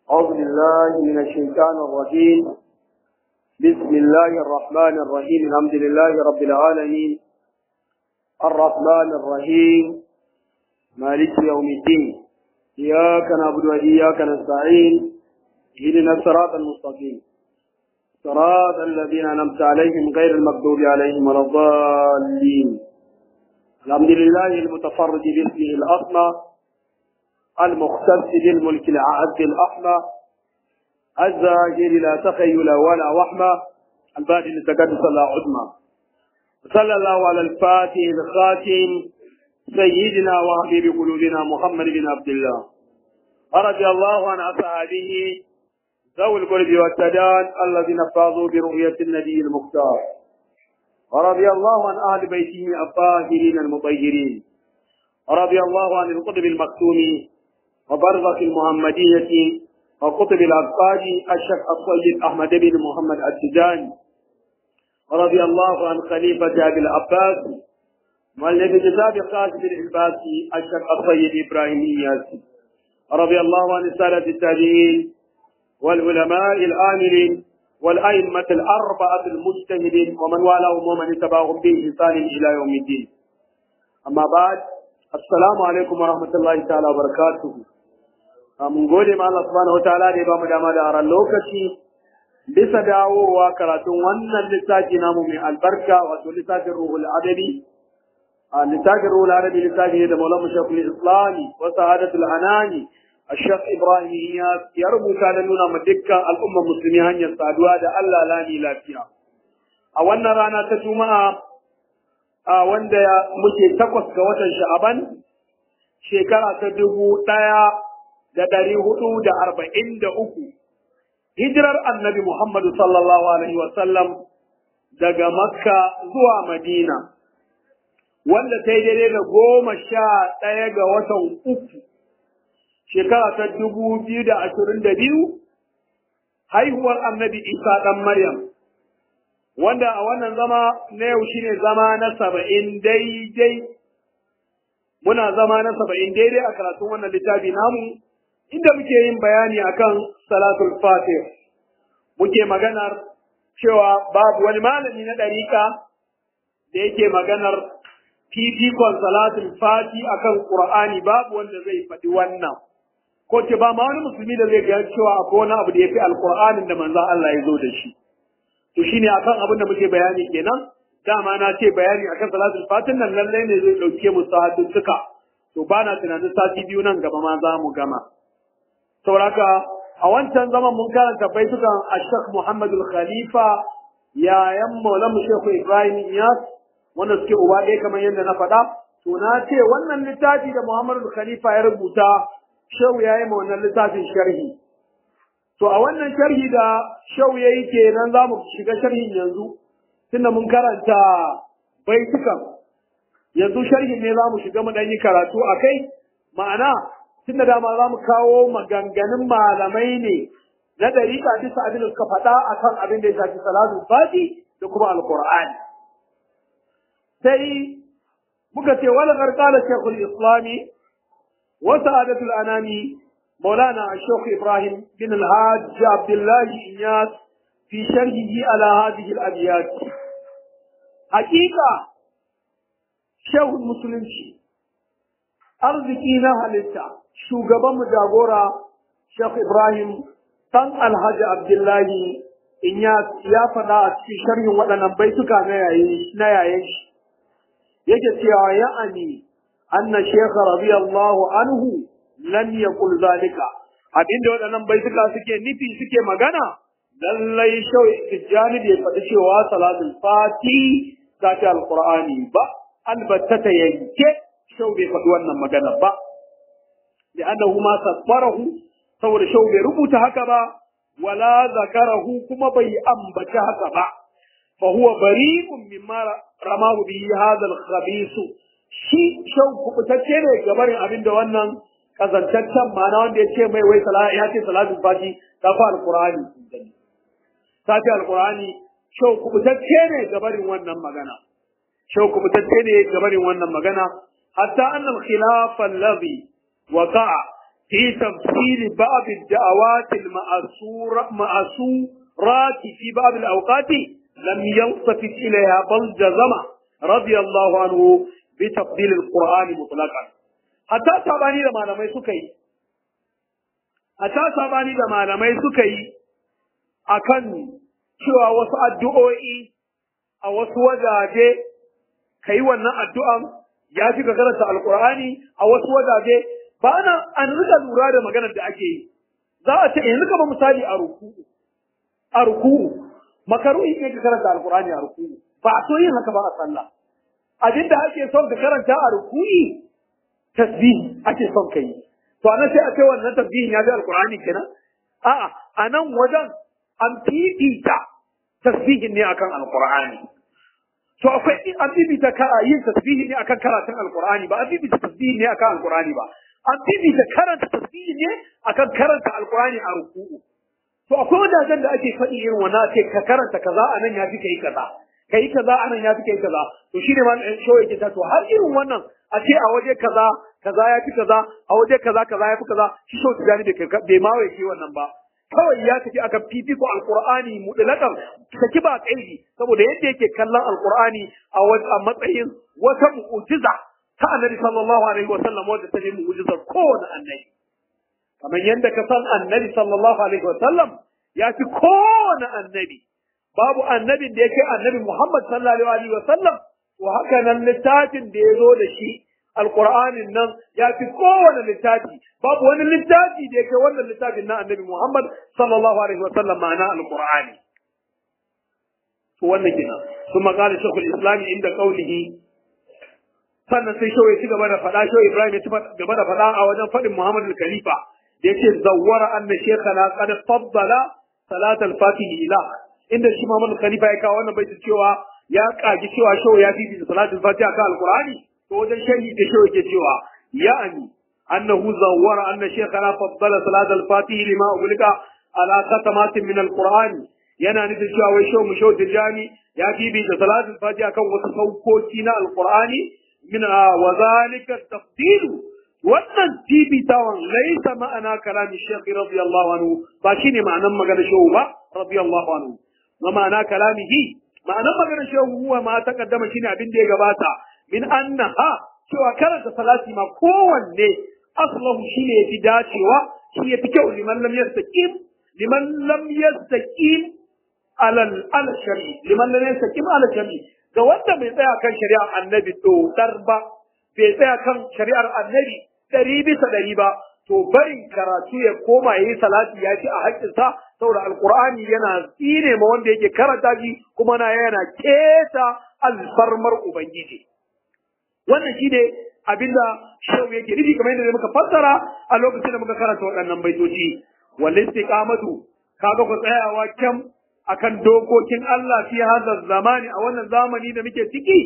أعوذ بالله من الشيطان الرجيم بسم الله الرحمن الرحيم الحمد لله رب العالمين الرحمن الرحيم مالك يوم الدين إياك نعبد وإياك نستعين اهدنا الصراط المستقيم صراط الذين أنعمت عليهم غير المغضوب عليهم ولا الضالين الحمد لله المتفرد باسمه الأسمى المختص بالملك العز الأحمى الزاجر لا تخيل ولا وحمى البادي لتقدس لا عظمى صلى الله على الفاتح الخاتم سيدنا وحبيب قلوبنا محمد بن عبد الله رضي الله عن أصحابه ذوي القرب والتدان الذين فاضوا برؤية النبي المختار ورضي الله عن أهل بيته الطاهرين المطهرين رضي الله عن القطب المكتوم وبرزخ المحمدية وقطب الأبطال الشيخ الطيب أحمد بن محمد التجاني رضي الله عن خليفة أبي العباس والذي جزاب قاسم العباسي الشيخ الطيب إبراهيم إياسي رضي الله عن السادة التابعين والعلماء الآمرين والأئمة الأربعة المجتهدين ومن والاهم ومن اتبعهم بإحسان إلى يوم الدين أما بعد السلام عليكم ورحمة الله تعالى وبركاته mun gode ma Allah subhanahu wataala da ya bamu dama da aran lokaci bisa dawowa karatun wannan littafi namu mai albarka wato littafin ruhul adabi a littafin ruhul adabi littafi da maulana shekul islami wa sa'adatul anani الشيخ إبراهيم ya rubuta da nuna ma dukkan al'ummar musulmi hanyar saduwa da Allah lani lafiya. A wannan rana ta Juma'a a wanda muke takwas ga watan Sha'aban shekara ta dubu ɗaya da ɗari hudu da arba'in da uku. Hijirar annabi Muhammadu sallallahu Alaihi wasallam daga Makka zuwa Madina, wanda ta yi daidai da goma sha ɗaya ga watan uku. shekara ta dubu biyu da ashirin da biyu haihuwar annabi isa ɗan maryam wanda a wannan zama na yau shine zama na saba'in daidai muna zama na saba'in daidai a karatun wannan littafi namu inda muke yin bayani akan salatul fatih muke maganar cewa babu wani malami na ɗarika da yake maganar fifikon salatul fati akan qur'ani babu wanda zai faɗi wannan ko ce ba ma wani musulmi da zai ga cewa akwai wani abu da ya fi alkur'anin da manzon Allah ya zo da shi to shine akan abin da muke bayani kenan dama na ce bayani akan salatul fatin nan lallai ne zai dauke mu suka to ba na tunanin sati biyu nan gaba ma za mu gama sauraka a wancan zaman mun karanta baitukan ashak muhammadul khalifa yayan maulamu shehu ibrahim iyas wanda suke uba ɗaya kamar yadda na faɗa to na ce wannan littafi da muhammadul khalifa ya rubuta Shehu ya yi ma wannan littafin sharhi. To a wannan sharhi da Shehu ya yi kenan za mu shiga sharhin yanzu, tunda mun karanta baitukan. Yanzu sharhin ne za mu shiga mu ɗan yi karatu a kai, ma'ana tunda dama za mu kawo maganganun malamai ne na ɗariƙa bisa abin da suka faɗa a kan abin da ya shafi salatu fati da kuma alƙur'ani. Sai muka ce wani ƙarƙalar Shekul Islami وسعادة الأنام مولانا الشيخ إبراهيم بن الحاج عبد الله إنياس في شرحه على هذه الأبيات حقيقة شيخ المسلمين arziki na halitta shugaban mu jagora Sheikh Ibrahim dan Alhaji Abdullahi in ya ya faɗa a cikin sharhin waɗannan baituka na yayin na yayin shi yake cewa ya'ani anna Sheikh radiyallahu anhu lam yaqul zalika abinda waɗannan baituka suke nufi suke magana lallai shau tijjani bai faɗi cewa salatul fati ta ce alqur'ani ba albatta ta yanke shau bai faɗi wannan magana ba da annahu ma sabbarahu saboda shau bai rubuta haka ba wala zakarahu kuma bai ambaci haka ba fa huwa bari'un mimma ramahu bihi hadha al-khabith shi shau kubutacce ne gabarin abinda wannan kazantaccen ma'ana wanda ya ce mai wai ya ce salatul fati ta fa alqur'ani ta ce alqur'ani shau kubutacce ne gabarin wannan magana shau kubutacce ne gabarin wannan magana hatta anna al-khilaf alladhi waqa'a fi tafsir ba'd ad-da'awat al-ma'sura ma'surat fi ba'd al-awqat lam yaltafit ilayha bal jazama radiyallahu anhu bi tafdil al-Qur'an mutlaqan hatta sabani da malamai suka yi hatta sabani da malamai suka yi akan cewa wasu addu'o'i a wasu wajaje ka yi wannan addu'an ya fi ka karanta alkur'ani a wasu wajaje ba na an rika lura da maganar da ake yi za a ce yanzu kama misali a ruku'u a ruku'u makaruhi ne ka karanta alkur'ani a ruku'u ba a so yin haka ba a sallah abin da ake son ka karanta a ruku'i tasbih ake son ka yi to anan sai a ce wannan tasbihin ya bi alkur'ani kenan a'a a nan wajen an fifita tasbihin ne akan alkur'ani to akwai an bibita kara yin tasbihi ne akan karatun alqur'ani ba an bibita tasbihi ne akan alqur'ani ba an bibita karanta tasbihi ne akan karanta alqur'ani a ruku'u to akwai wajajen da ake faɗi irin wannan ce ka karanta kaza anan ya fi kai kaza kai kaza anan ya fi kai kaza to shine ma ɗan show yake ta to har irin wannan a ce a waje kaza kaza ya fi kaza a waje kaza kaza ya fi kaza shi show tijani bai ma wai wannan ba kawai ya tafi aka fifiko alqur'ani mutlaqan saki ba kaidi saboda yadda yake kallon alqur'ani a a matsayin wata mu'jiza ta annabi sallallahu alaihi wa sallam wanda ta yi mu'jizar kowane annabi kamar yadda ka san annabi sallallahu alaihi wa sallam ya fi kowane annabi babu annabin da yake annabi Muhammad sallallahu alaihi wa sallam to haka nan littafin da ya zo da shi alqur'anin nan ya fi kowane littafi babu wani littafi da yake wannan littafin na annabi Muhammad sallallahu alaihi wa sallam ma'ana alqur'ani to wannan kenan kuma qala shaykhul islam inda qawlihi sannan sai shawai ci gaba da faɗa shawai Ibrahim ya ci gaba da faɗa a wajen faɗin Muhammad al-Khalifa da yake zawwara anna shaykhana qad faddala salat al-fatih ila inda shi Muhammad al-Khalifa ya kawo wannan baitin cewa ya kaji cewa shawai ya fi salat al-fatih akan al-Qur'ani to wajen sharhi da shawai ke cewa ya'ani annahu zawwara anna shaykhana faddala salat al-fatih lima ulika ala khatamat min al-Qur'ani yana nufin cewa wai shau mu shau tijani ya bibi da salat al-fatih akan wasu saukoki na al-Qur'ani من وذلك التفضيل wannan tibitawan laisa ma'ana kalamin shekhi radiyallahu anhu ba shine ma'anan magana shehu ba radiyallahu anhu wa ma'ana kalamihi ma'anan magana shehu huwa ma taqaddama shine abin da ya gabata min annaha cewa karanta salati ma kowanne aslahu shine yafi dacewa shi yafi kyau liman lam yastaqim liman lam yastaqim alal al shari liman lam yastaqim ala shari ga wanda bai tsaya kan shari'ar annabi dodar ba bai tsaya kan shari'ar annabi ɗari bisa ɗari ba to barin karatu ya koma ya yi salati ya ci a haƙƙinsa saboda alƙur'ani yana tsine ma wanda yake karanta shi kuma na yana keta alfarmar ubangiji wannan shi ne abinda shehu yake nufi kamar yadda muka fassara a lokacin da muka karanta waɗannan baitoci wal istiqamatu kaga ku tsayawa kyam akan dokokin Allah fi hadha zamani a wannan zamani da muke ciki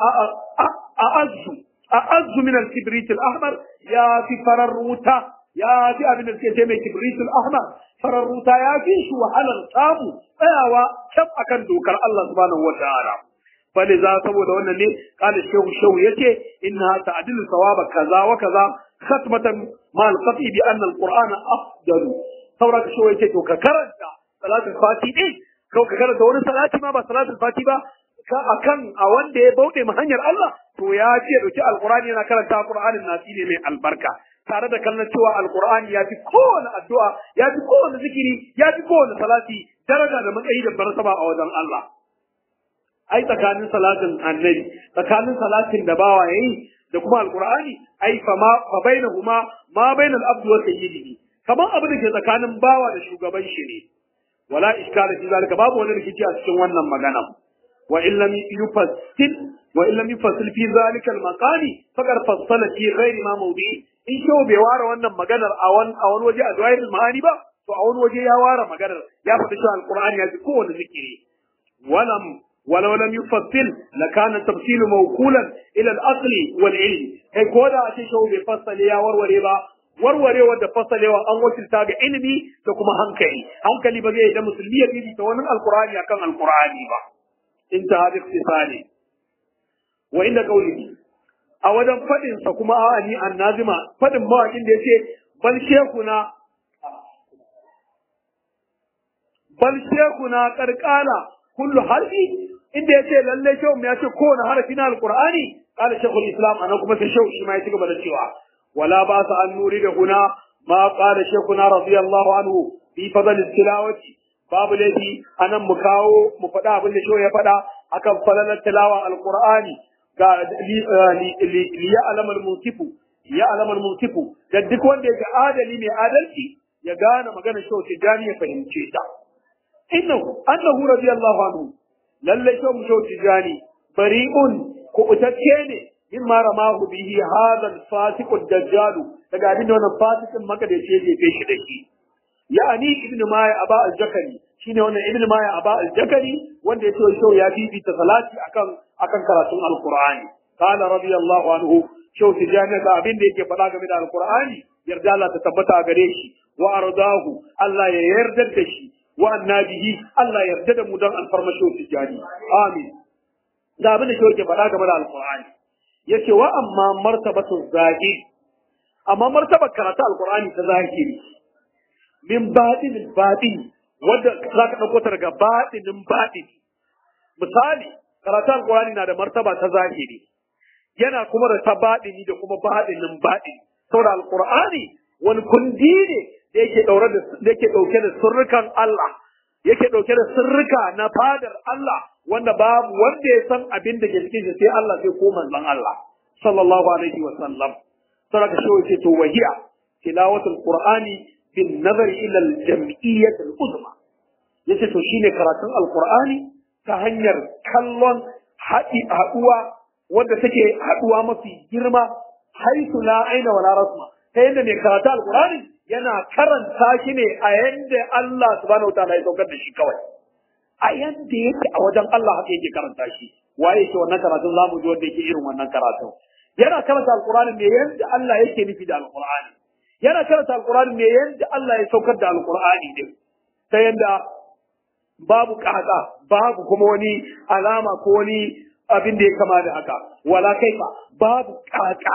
a azzu a azzu min al-kibrit al-ahmar ya fi farar wuta ya fi abin da suke ce mai kibrit al-ahmar farar wuta ya fi shi wahalar samu tsayawa kyam akan dokar Allah subhanahu wataala bale za saboda wannan ne kala shehu shehu yace inna ta'dilu sawaba kaza wa kaza khatmatan ma al-qati bi anna al-qur'ana afdalu saboda shehu yace to ka karanta salatul fati din kawai ka karanta wani salati ma ba salatul fati ba ka akan a wanda ya bauɗe ma hanyar Allah to ya ce dauki alqur'ani yana karanta alqur'anin nasi ne mai albarka tare da kallon cewa alqur'ani ya fi kowane addu'a ya fi kowane zikiri ya fi kowane salati daraja da matsayi da barsaba a wajen Allah ai tsakanin salatin annabi tsakanin salatin da bawa yayi da kuma alqur'ani ai fa ma fa bainahuma ma bainal abdi wa sayyidihi kaman abu da ke tsakanin bawa da shugaban shi ne wala iskala fi zalika babu wani rikici a cikin wannan magana wa in lam yufassil wa in lam yufassil fi zalika al-maqami faqad fassala fi ghairi ma mawdi in sho bai ware wannan maganar a wani a wani waje a zawahirul ma'ani ba to a wani waje ya ware maganar ya faɗi cewa alqur'ani ya fi kowane zikiri walam ولو لم يفصل لكان التفصيل موكولا الى الاصل والعلم kai ko da a ce shau bai fassale ya warware ba warwarewa da fasalewa an wakilta ga ilimi da kuma hankali hankali ba zai da musulmi ya bibi ta wani alkur'ani akan alkur'ani ba in ta hadi istisali wa inda qawlihi a wajen fadin sa kuma a ni annazima fadin mawakin da yace bal shekuna bal shekuna karkala kullu harfi inda yace lalle shehu ya ce kowane harafi na alqur'ani qala shaykhul islam anan kuma sai shehu shi ma ya ci gaba da cewa wala ba sa an nuri da huna ma qala shaykhuna radiyallahu anhu fi fadl tilawati babu laifi anan mu kawo mu faɗa abin da shehu ya faɗa akan falalar tilawa alqur'ani ga li ya'lam al-munsifu ya'lam al-munsifu da duk wanda yake adali mai adalci ya gane magana shehu tijani ya fahimce ta innahu annahu radiyallahu anhu lalle shehu shehu tijani bari'un kuɓutacce ne in ma ramahu bihi hadha al-fasiq ad-dajjal daga abin da wannan fasikin maka da ya jefe shi da shi ya'ani ibnu maya aba al-jakari shine wannan ibnu maya aba al-jakari wanda ya ce shau ya bibita salati akan akan karatun al-qur'ani qala radiyallahu anhu shau tijani da abin da yake faɗa game da al-qur'ani yarda Allah ta tabbata a gare shi wa ardahu Allah ya yarda da shi wa annabihi Allah ya yarda da mu dan alfarmashin tijani amin ga abin da shi yake faɗa game da alqur'ani yace wa amma martabatu zahir amma martabar karatu alqur'ani ta zahiri min batinin batin wanda zaka dauko ta daga batinin batin misali karatu alqur'ani na da martaba ta zahiri yana kuma da ta batini da kuma batinin batin saboda alqur'ani wani kundi ne da yake daure da da yake dauke da sirrukan Allah yake dauke da sirrika na fadar Allah wanda babu wanda ya san abin da ke cikin shi sai Allah sai ko manzon Allah sallallahu alaihi wa sallam saraka shi wace to wahiya tilawatul qur'ani bin nazar ila al jam'iyyah al uzma yace to shine karatun alqur'ani ta hanyar kallon haɗi haɗuwa wanda take haɗuwa mafi girma haitu la aina wala rasma ta yadda mai karatu alqur'ani yana karanta shi ne a yanda Allah subhanahu wa ta'ala ya saukar da shi kawai a yanda yake a wajen Allah haka yake karanta shi waye ke wannan karatun zamu ji wanda yake irin wannan karatun yana karanta alqur'ani ne yanda Allah yake nufi da alqur'ani yana karanta alqur'ani ne yanda Allah ya saukar da alqur'ani din ta yanda babu kaka babu kuma wani alama ko wani abin da ya kama da haka wala kaifa babu kaka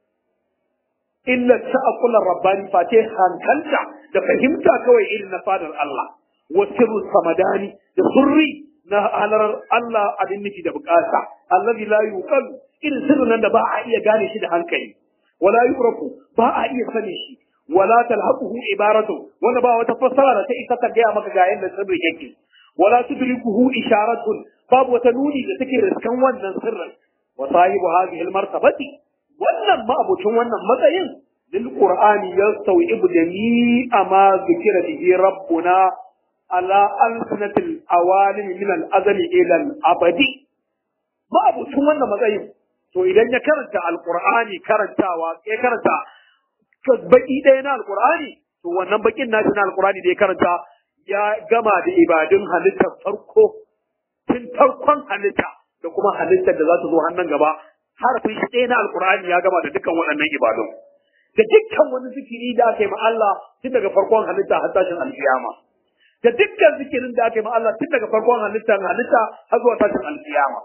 illa ta'aqqular rabbani fate hankalta da fahimta kawai irin na fadar Allah wasirru samadani da surri na halarar Allah abin nufi da bukata allazi la yuqal irin sirrin nan da ba a iya gane shi da hankali wala yurafu ba a iya sani shi wala talhaquhu ibaratu wanda ba wata fassara da ta isa ta gaya maka ga yanda sirri yake wala tudrikuhu isharatun babu wata nuni da take riskan wannan sirrin wa sahibu hadhihi almartabati wannan ma'abucin wannan matsayin lil qur'ani yastawibu jami'a ma zikira bihi rabbuna ala alsinatil awalim min al-azali ila al-abadi ma'abucin wannan matsayin to idan ya karanta alqur'ani karantawa ya karanta baki ɗaya na alqur'ani to wannan bakin nashi na alqur'ani da ya karanta ya gama da ibadun halittar farko tun farkon halitta da kuma halittar da za ta zo hannun gaba harafin shi ɗaya na alkur'ani ya gama da dukkan waɗannan ibadun da dukkan wani zikiri da aka yi ma Allah tun daga farkon halitta har tashin alkiyama da dukkan zikirin da aka yi ma Allah tun daga farkon halitta halitta har zuwa tashin alkiyama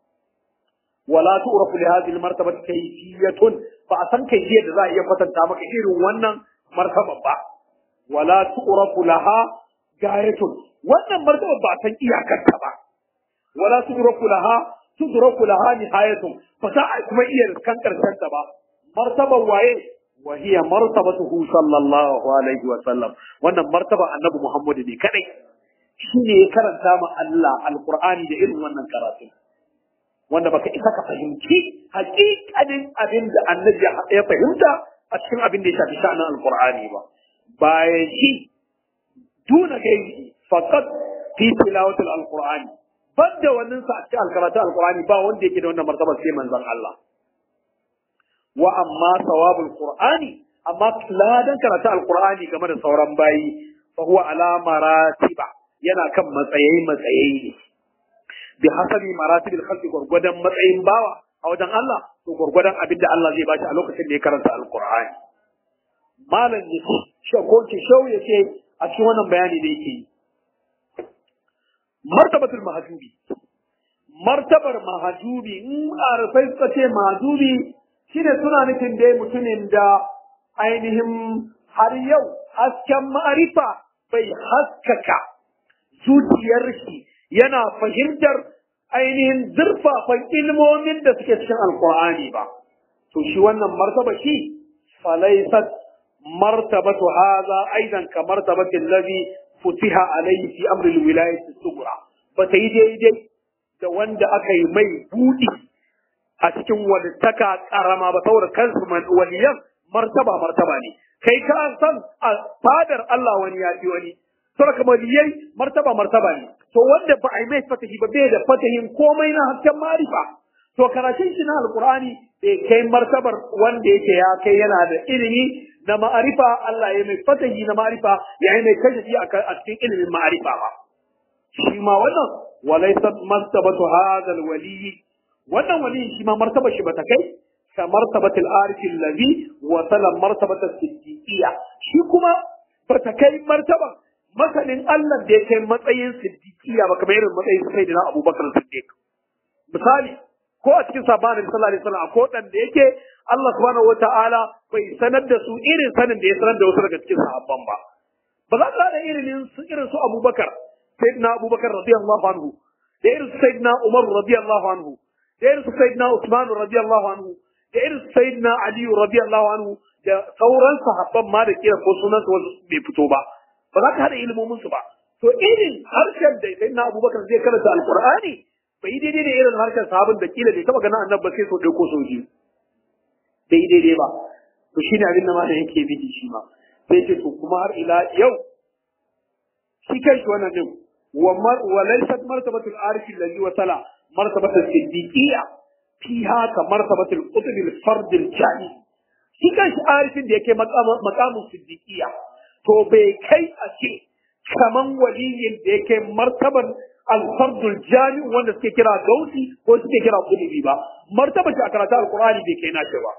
wala tu'rafu li hadhihi al-martabati kayfiyatun fa a san kayfiyar da za a iya kwatanta maka irin wannan martaba ba wala tu'rafu laha gayatun wannan martaba ba san iyakarta ba wala tudraku laha tudraku laha nihayatun fa za a kuma iya riskan karshen ta ba martaban waye wa hiya martabatuhu sallallahu alaihi wa sallam wannan martaba annabi muhammad ne kadai shine ya karanta ma Allah alqur'ani da irin wannan karatu wanda baka isa ka fahimci hakikanin abin da annabi ya fahimta a cikin abin da ya shafi sha'anin alqur'ani ba bayan shi duna gairi faqat fi tilawatil alqur'ani banda wannan sa a cikin alkaratu alqur'ani ba wanda yake da wannan martaba sai manzon Allah wa amma sawabul qur'ani amma ladan karatu alqur'ani game da sauran bayi fa huwa ala maratiba yana kan matsayi matsayi ne bi hasabi maratibil khalqi gurgudan matsayin bawa a wajen Allah to gurgudan abin da Allah zai bashi a lokacin da ya karanta alqur'ani malam ya ce ko ce shau ya ce a cikin wannan bayani da yake yi martabatul mahajubi martabar mahajubi in arifai suka ce mahajubi shine suna nufin dai mutumin da ainihin har yau hasken ma'arifa bai haskaka zuciyar shi yana fahimtar ainihin zurfafan ilmomin da suke cikin alkur'ani ba to shi wannan martaba shi falaisat martabatu hadha aidan ka martabati allazi futiha alayhi fi amri alwilayati sughra ba ta yi daidai da wanda aka yi mai budi a cikin walittaka karama ba saboda kansu waliyan martaba martaba ne kai ka san a fadar Allah wani ya fi wani saboda waliyai martaba martaba ne to wanda ba a yi mai fatahi ba bai da fatahin komai na hasken marifa to karatun shi na alqur'ani bai kai martabar wanda yake ya kai yana da ilimi na ma'arifa Allah ya mai fatahi na ma'arifa ya yi mai kashe a cikin ilimin ma'arifa ba shi ma wannan walaysat martabatu hadha alwali wannan wali shi ma martaba shi bata kai ka martabatul arif allazi wa salam martabatul siddiqiyya shi kuma bata kai martaban masanin Allah da ya kai matsayin siddiqiyya ba kamar irin matsayin sayyidina Abubakar Siddiq misali ko a cikin sabanin sallallahu alaihi wasallam ko dan da yake Allah subhanahu wataala bai sanar da su irin sanin da ya sanar da wasu daga cikin sahabban ba ba za ka da irin su irin su Abubakar sayyidina Abubakar radiyallahu anhu da irin su sayyidina Umar radiyallahu anhu da irin su sayyidina Usman radiyallahu anhu da irin su sayyidina Ali radiyallahu anhu da sauran sahabban ma da kira ko sunan su wasu bai fito ba ba za ka hada ilimomin su ba to irin harshen da sayyidina Abubakar zai karanta alqur'ani bai yi daidai da irin harshen sahabin da kila bai taba ganin annabi ba sai so ɗauko so biyu bai yi daidai ba to shine abin da ma da yake bidi shi ma sai ce to kuma har ila yau shi kai shi wannan din wa wa laysat martabatul arif alladhi wa sala martabatul siddiqiyya fiha ka martabatul qutb al fard al jani shi kai shi arifin da yake maqamun siddiqiyya to bai kai a ce kaman waliyin da yake martaban alfardul jami wanda suke kira gausi ko suke kira kudubi ba martaba ce a karatu alqur'ani bai kai nace ba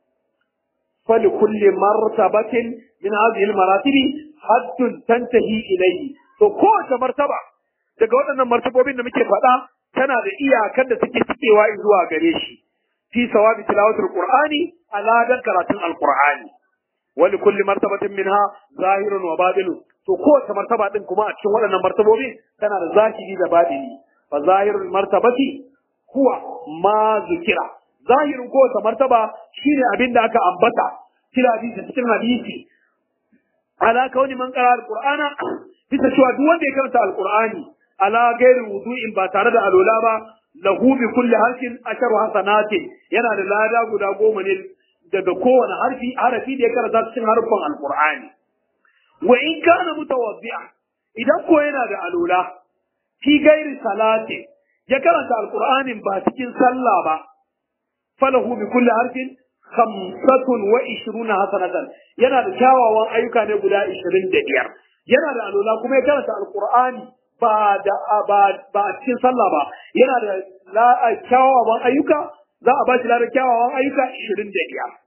fali kulli martabatin min hadhihi almaratibi haddun tantahi ilayhi to kowace martaba daga waɗannan martabobin da muke faɗa tana da iyakar da suke cikewa zuwa gare shi fi sawabi tilawatul qur'ani ala dan karatun alqur'ani wali kulli martabatin minha zahirun wa batinun to kowace martaba din kuma a cikin waɗannan martabobi tana da zahiri da batini fa zahirul martabati huwa ma zikira zahirin kowace martaba shine abin da aka ambata kila hadisi cikin hadisi ala kauni man qara alqur'ana bisa cewa duk wanda ya karanta alqur'ani ala gairi wudu'in ba tare da alola ba lahu bi kulli harfin asharu hasanatin yana da lada guda goma ne daga kowane harfi harafi da ya karanta cikin harfin alqur'ani wa in kana mutawaddi'a idan ko yana da alula fi gairi salati ya karanta alqur'anin ba cikin sallah ba falahu bi kulli harfin khamsatun wa ishruna hasanatan yana da kyawawan ayyuka ne guda 25 yana da alula kuma ya karanta alqur'ani ba da ba ba cikin sallah ba yana da la kyawawan ayyuka za a ba shi ladan kyawawan ayyuka 25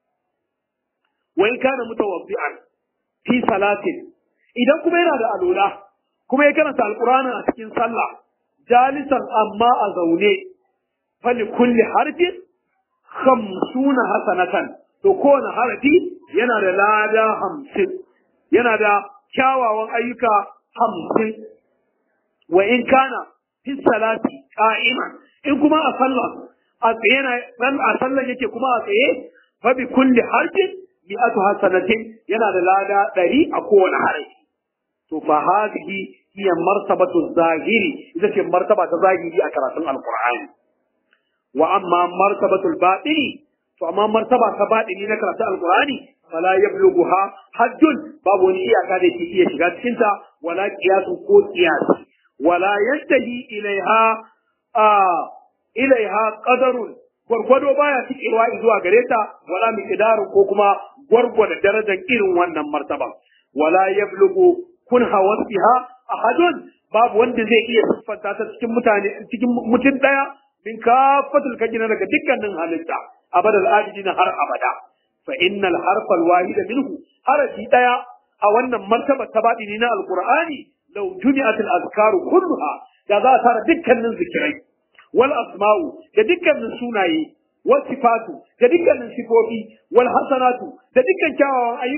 wa in kana mutawaddi'an fi salatin idan kuma yana da alola kuma ya karanta alqur'ani a cikin sallah jalisan amma a zaune fali kulli harfin khamsuna hasanatan to kowane harafi yana da lada hamsin yana da kyawawan ayyuka hamsin wa in kana fi salati qa'iman in kuma a sallah a tsaye na a sallah yake kuma a tsaye fa bi kulli harfin mi'atu hasanatin yana da lada ɗari a kowane harafi to fa hadhihi hiya martabatu zahiri ita ce martaba ta zahiri a karatun alqur'ani wa amma martabatu batini to amma martaba ta batini na karatun alqur'ani fala yablughuha haddun babu wani iyaka da ke iya shiga cikin ta wala qiyasu ko qiyasi wala yantahi ilaiha a ilaiha qadarun gwargwado baya cikewa zuwa gare ta wala miqdaru ko kuma gwargwada darajar irin wannan martaba wala yablugu kun hawasiha ahadun babu wanda zai iya siffanta ta cikin mutane cikin mutum daya min kafatul kajina daga dukkanin halitta abadal ajidina har abada fa innal harfa alwahida minhu harafi daya a wannan martaba ta badini na alqur'ani law jumi'at al-azkaru kulluha da za a tara dukkanin zikirai wal asma'u da dukkanin sunaye wal sifatu da dukkanin sifofi wal hasanatu da dukkan kyawawan ayyuka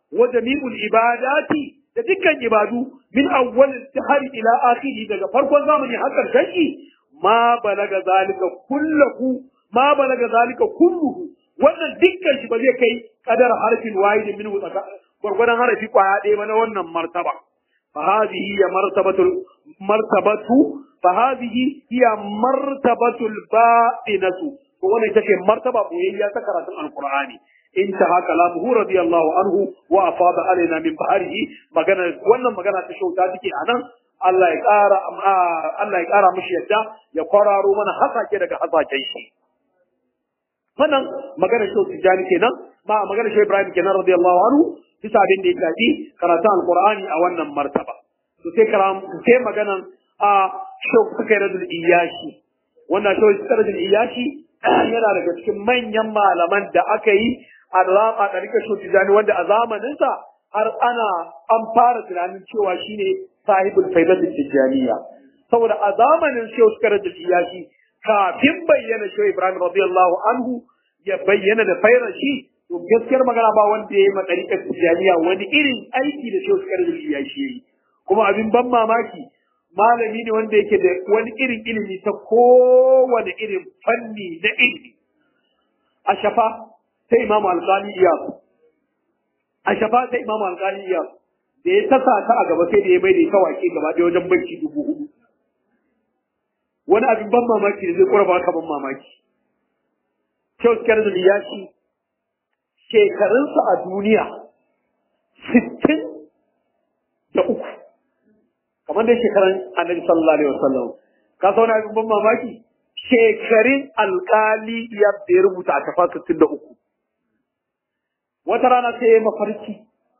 wa jami'ul ibadati da dukkan ibadu min awwal har ila akhiri daga farkon zamani har karshen shi ma balaga zalika kulluhu ma balaga zalika kulluhu wannan dukkan shi ba zai kai kadar harfin wahidin min gwargwadon harafi kwaya ɗaya ba na wannan martaba فهذه هي مرتبة مرتبة فهذه هي مرتبة الباطنة وانا تكي مرتبة بوهية تكرة القرآن انتهى كلامه رضي الله عنه وأفاض علينا من بحره مغانا وانا مغانا تشو تاتيكي أنا Allah ya ƙara Allah ya ƙara mishi yadda ya kwararo mana hasake daga hasaken shi wannan magana shi tijani kenan ma magana shi Ibrahim kenan radiyallahu anhu bisa abin da ya shafi karatun alqur'ani a wannan martaba to sai karam sai maganan a shi suka yi radul iyashi wannan shi suka radul iyashi yana daga cikin manyan malaman da aka yi a a ɗarikar shi tijani wanda a zamaninsa har ana an fara tunanin cewa shine sahibul faidatul tijaniya saboda a zamanin shi suka radul iyashi kafin bayyana shi Ibrahim radiyallahu anhu ya bayyana da fairar shi to gaskiyar magana ba wanda ya yi ma ɗariƙar tijaniya wani irin aiki da shi suka radul iyashi yayi kuma abin ban mamaki malami ne wanda yake da wani irin ilimi ta kowane irin fanni na ilimi a shafa sai imamu alƙali iyas a shafa sai imamu alƙali iyas da ya tasa ta a gaba sai da ya bai da ita wake gaba ɗaya wajen banki dubu hudu wani abin ban mamaki da zai ƙura ka ban mamaki kyau skar da ya ci shekarunsa a duniya sittin da uku kamar dai shekaran annabi sallallahu alaihi wasallam ka sauna abin ban mamaki shekarun alkali ya da ya rubuta a kafa sittin da uku wata rana sai ya mafarki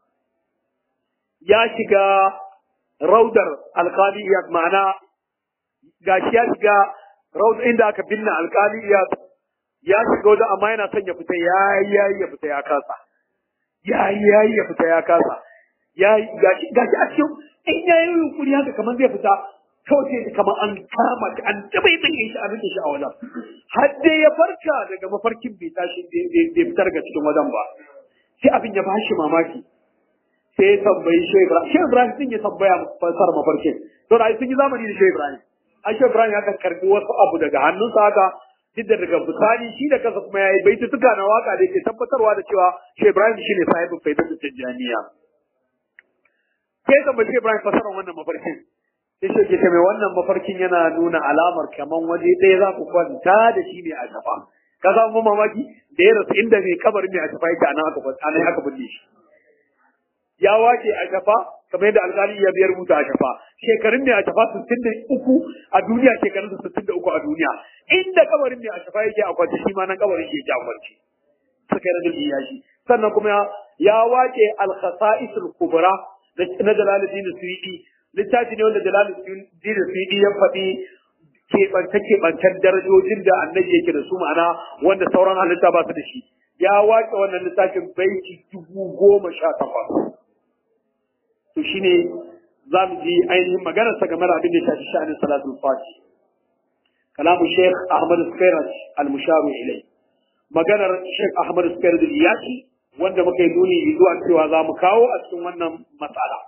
ya shiga raudar alkali ya ma'ana gashi ya shiga raudar inda aka binne alkali ya ya shiga wajen amma yana son ya fita ya yi ya fita ya kasa ya yi ya fita ya kasa ya gashi gashi a cikin in ya yi yunkuri haka kamar zai fita kawai sai kamar an kama shi an taɓa yi tsaye shi a rike shi a wajen har dai ya farka daga mafarkin bai tashi bai fita daga cikin wajen ba sai abin ya bashi mamaki sai ya tambayi Shehu Ibrahim Shehu Ibrahim sun yi tambaya fasar mafarkin to da sun yi zamani da Shehu Ibrahim ai Shehu Ibrahim ya kan karbi wasu abu daga hannunsa haka duk da daga bisani shi da kansa kuma ya yi baitutuka na waka da yake tabbatarwa da cewa Shehu Ibrahim shine sahibin faidatu tijjaniya sai ka bace Ibrahim fasaran wannan mafarkin sai shi ke mai wannan mafarkin yana nuna alamar kaman waje ɗaya za ku kwanta da shi ne a shafa ka samu mamaki da ya rasu inda mai kabarin mai a shafa yake anan aka anan aka binne shi ya wace a shafa kamar yadda alƙali ya biyar rubuta a shafa shekarun mai a shafa sittin da uku a duniya shekarun sittin da uku a duniya inda kabarin mai a shafa yake a kwance shi ma nan kabarin shi yake a kwance suka yi rajin iyashi sannan kuma ya wace al-khasa'isul kubra na Jalaluddin Suyuti littafi ne wanda Jalaluddin Suyuti ya faɗi keɓance keɓancen darajojin da annabi yake da su ma'ana wanda sauran halitta ba su da shi ya wace wannan littafin baiti dubu goma sha takwas to shine za mu ji ainihin maganarsa game da abin da ya shafi sha'anin salatul fati kalamu Sheikh Ahmad Skairat al-Musharu ilai maganar Sheikh Ahmad Skairat al-Iyaki wanda muka yi nuni zuwa cewa za mu kawo a cikin wannan matsala.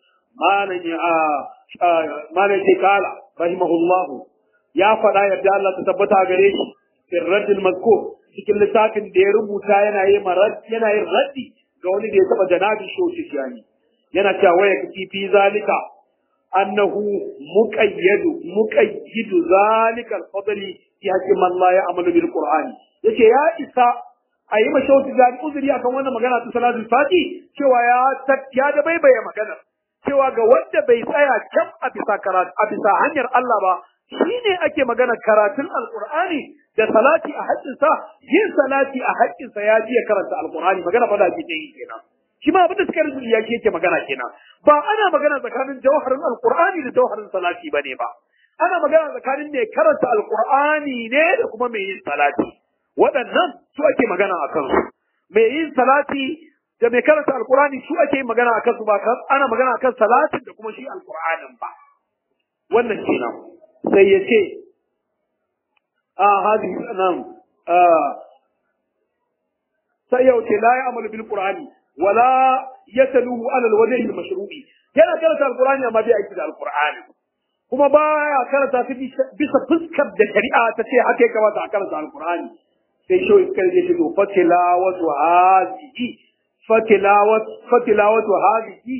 Malam ce kala, rahimahullahu, ya faɗa yadda Allah ta tabbata gare shi, firraddin mazkur cikin littafin da ya rubuta yana yin yana yin raddi ga wani da ya taɓa janabi shoshi shiyani. Yana cewa waya kafi fi zalika annahu muqayyadu muqayyidu zalika al-fadli fi haqqi man la ya'malu bil qur'ani. Yace ya isa a yi mashauti da uzuri akan wannan magana ta salatul fati cewa ya ya da baibaye magana cewa ga wanda bai tsaya kan a bisa karatu a bisa hanyar Allah ba shine ake magana karatun alqur'ani da salati a haƙƙin sa yin salati a haƙƙin sa ya ji ya karanta alqur'ani magana fa da ake yi kenan shi ma abin da suka rubuta ya yake magana kenan ba ana magana tsakanin jawharin alqur'ani da jawharin salati bane ba ana magana tsakanin mai karanta alqur'ani ne da kuma mai yin salati waɗannan su ake magana a kansu mai yin salati da mai karanta alkurani su ake yin magana a kansu ba ana magana a kan salatin da kuma shi alkur'anin ba wannan kenan sai ya ce a hadi nan sai yau ce la ya amalu bil qur'ani wala yataluhu ala alwajhi almashru'i yana karanta alqur'ani amma bai aiki da alqur'ani kuma baya karanta ta bisa fuskar da shari'a ta ce haka ya kamata a karanta alqur'ani sai shi iskar ya ce to fatilawatu hadhihi fatilawatu fatilawatu hadhihi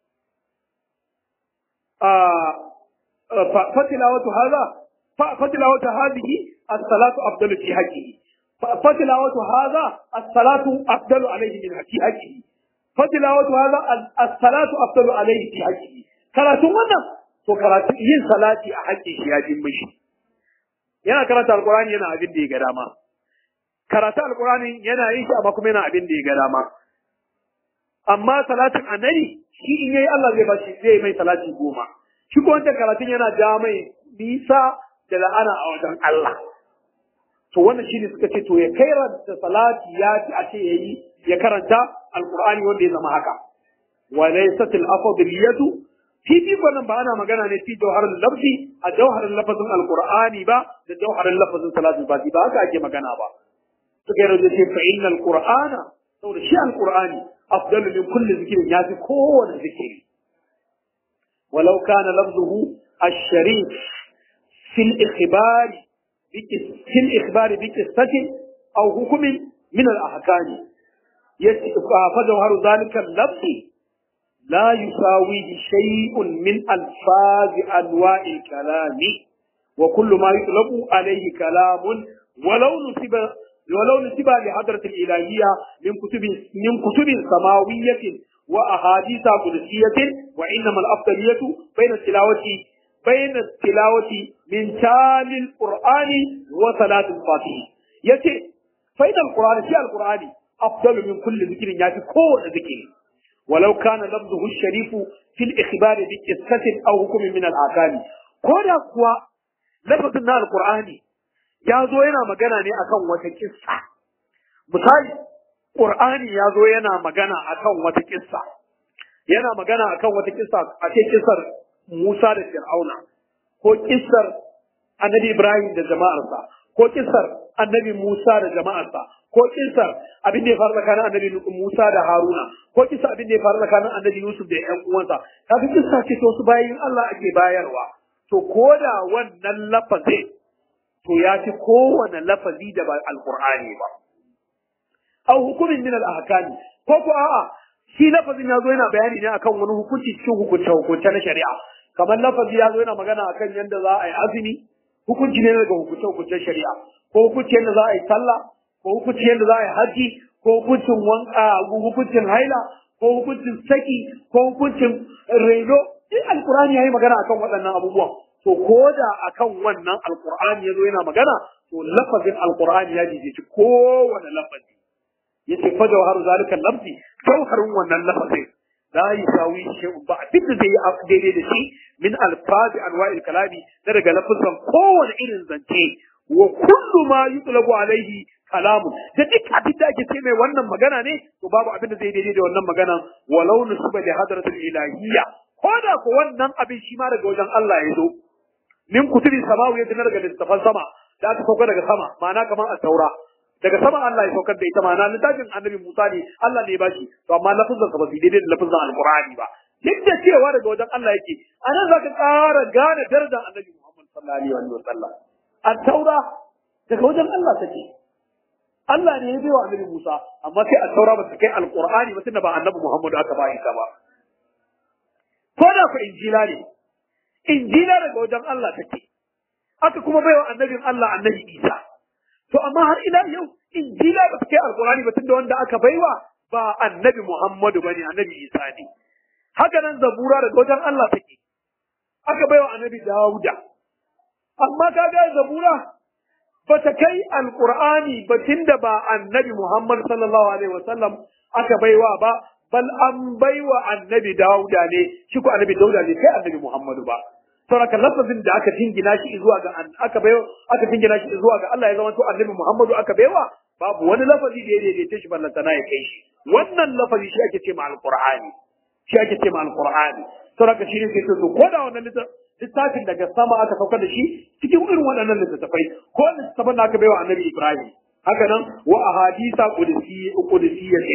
fatilawatu hadha fatilawatu hadhihi as-salatu afdalu fi haqqihi فتلاوة هذا الصلاة أفضل عليه من في حجه فتلاوة هذا الصلاة أفضل عليه في حجه karatu wannan to karatu yin salati a hakkin shi ya jin mishi yana karanta alqur'ani yana abin da ya ga dama karatu alqur'ani yana yin shi amma kuma yana abin da ya ga dama amma salatin annabi shi in yayi Allah zai bashi zai mai salati goma shi ko wancan karatun yana ja mai nisa da la'ana a wajen Allah to wannan shine suka ce to ya kairanta salati ya ci a ce yayi ya karanta alqur'ani wanda ya zama haka wa laysat al-afdaliyatu fi fi wannan ba ana magana ne fi jawharul lafzi a jawharul lafazin alqur'ani ba da jawharul lafazin salatul fati ba haka ake magana ba suka yi ce fa innal qur'ana saboda shi alqur'ani afdalu min kulli zikrin ya fi kowane zikiri walau kana lafzuhu الشريف في الإخبار في الإخبار بقصة أو حكم من الأحكام فجوهر ذلك اللفظ لا يساويه شيء من ألفاظ أنواع الكلام وكل ما يطلب عليه كلام ولو نسب ولو نسب لحضرة الإلهية من كتب من كتب سماوية وأحاديث قدسية وإنما الأفضلية بين التلاوة بين التلاوة من تال القرآن وصلاة الفاتحة يتي فإن القرآن في القرآن أفضل من كل ذكر يأتي كل ذكر ولو كان لفظه الشريف في الإخبار بقصة أو حكم من الأحكام كودا كوا لفظنا القرآن ya zo yana magana ne akan wata kissa misali Qur'ani ya zo yana magana akan wata kissa yana magana akan wata kissa a ce kissar Musa da Fir'auna ko kissar Annabi Ibrahim da jama'arsa ko kissar Annabi Musa da jama'arsa ko kissar abin da ya faru tsakanin Annabi Musa da Haruna ko kissar abin da ya faru tsakanin Annabi Yusuf da ƴan uwansa kaga kissa ce to su bayin Allah ake bayarwa to koda wannan lafazin to ya fi kowane lafazi da ba alqur'ani ba aw hukumin min al-ahkami ko ko a'a shi lafazin ya zo yana bayani ne akan wani hukunci cikin hukunce hukunce na shari'a kamar lafazi ya zo yana magana akan yadda za a yi azumi hukunci ne daga hukunce hukuncen shari'a ko hukunci yadda za a yi sallah ko hukunci yadda za a yi haji ko hukuncin wanka hukuncin haila ko hukuncin saki ko hukuncin reno duk alkur'ani ya yi magana akan waɗannan abubuwan to ko da akan wannan alkur'ani ya zo yana magana to lafazin alkur'ani ya jijiji kowane lafazi yace fa jawharu zalika lafzi jawharun wannan lafazin la yusawi shay'un ba abin da zai yi daidai da shi min alfazi anwa'il kalami na daga lafazan kowane irin zance wa kullu ma yutlabu alaihi kalamu da duk abin da ake ce mai wannan magana ne to babu abin da zai daidai da wannan magana walau nusuba li hadratil ilahiyya ko da ko wannan abin shi ma daga wajen Allah ya zo min kutubi samawi ya daga littafan sama da aka sauka daga sama ma'ana kamar a taura daga sama Allah ya saukar da ita ma'ana littafin annabi Musa ne Allah ne ya bashi to amma lafazin sa ba su daidai da lafazin alqur'ani ba duk da cewa daga wajen Allah yake anan zaka ƙara gane darajar annabi Muhammad sallallahu alaihi wa sallam at-taura daga wajen Allah take Allah ne ya bai wa annabi Musa amma sai at-taura ba ta kai alqur'ani ba tunda ba annabi Muhammad aka ba ita ba ko da ku injila ne injila daga wajen Allah take aka kuma bai wa annabin Allah annabi Isa to amma har ila yau injila ba ta kai alqur'ani ba tunda wanda aka baiwa ba annabi Muhammadu bane annabi Isa ne haka nan zabura daga wajen Allah take aka baiwa annabi Dawuda amma kaga zabura ba ta kai alqur'ani ba tunda ba annabi Muhammad sallallahu alaihi wasallam aka baiwa ba bal an baiwa annabi Dawuda ne shi ko annabi Dawuda ne kai annabi Muhammadu ba saboda lafazin da aka jingina shi zuwa ga aka baiwa aka jingina shi zuwa ga Allah ya zama to annabi Muhammadu aka baiwa babu wani lafazi da ya daidaita shi ballanta na ya kai shi wannan lafazi shi ake ce ma alqur'ani shi ake ce ma alqur'ani saboda shi ne ke to ko da wannan littafin daga sama aka saukar da shi cikin irin waɗannan littattafai ko littattafan da aka baiwa annabi Ibrahim haka nan wa ahadisa qudsi qudsiyatin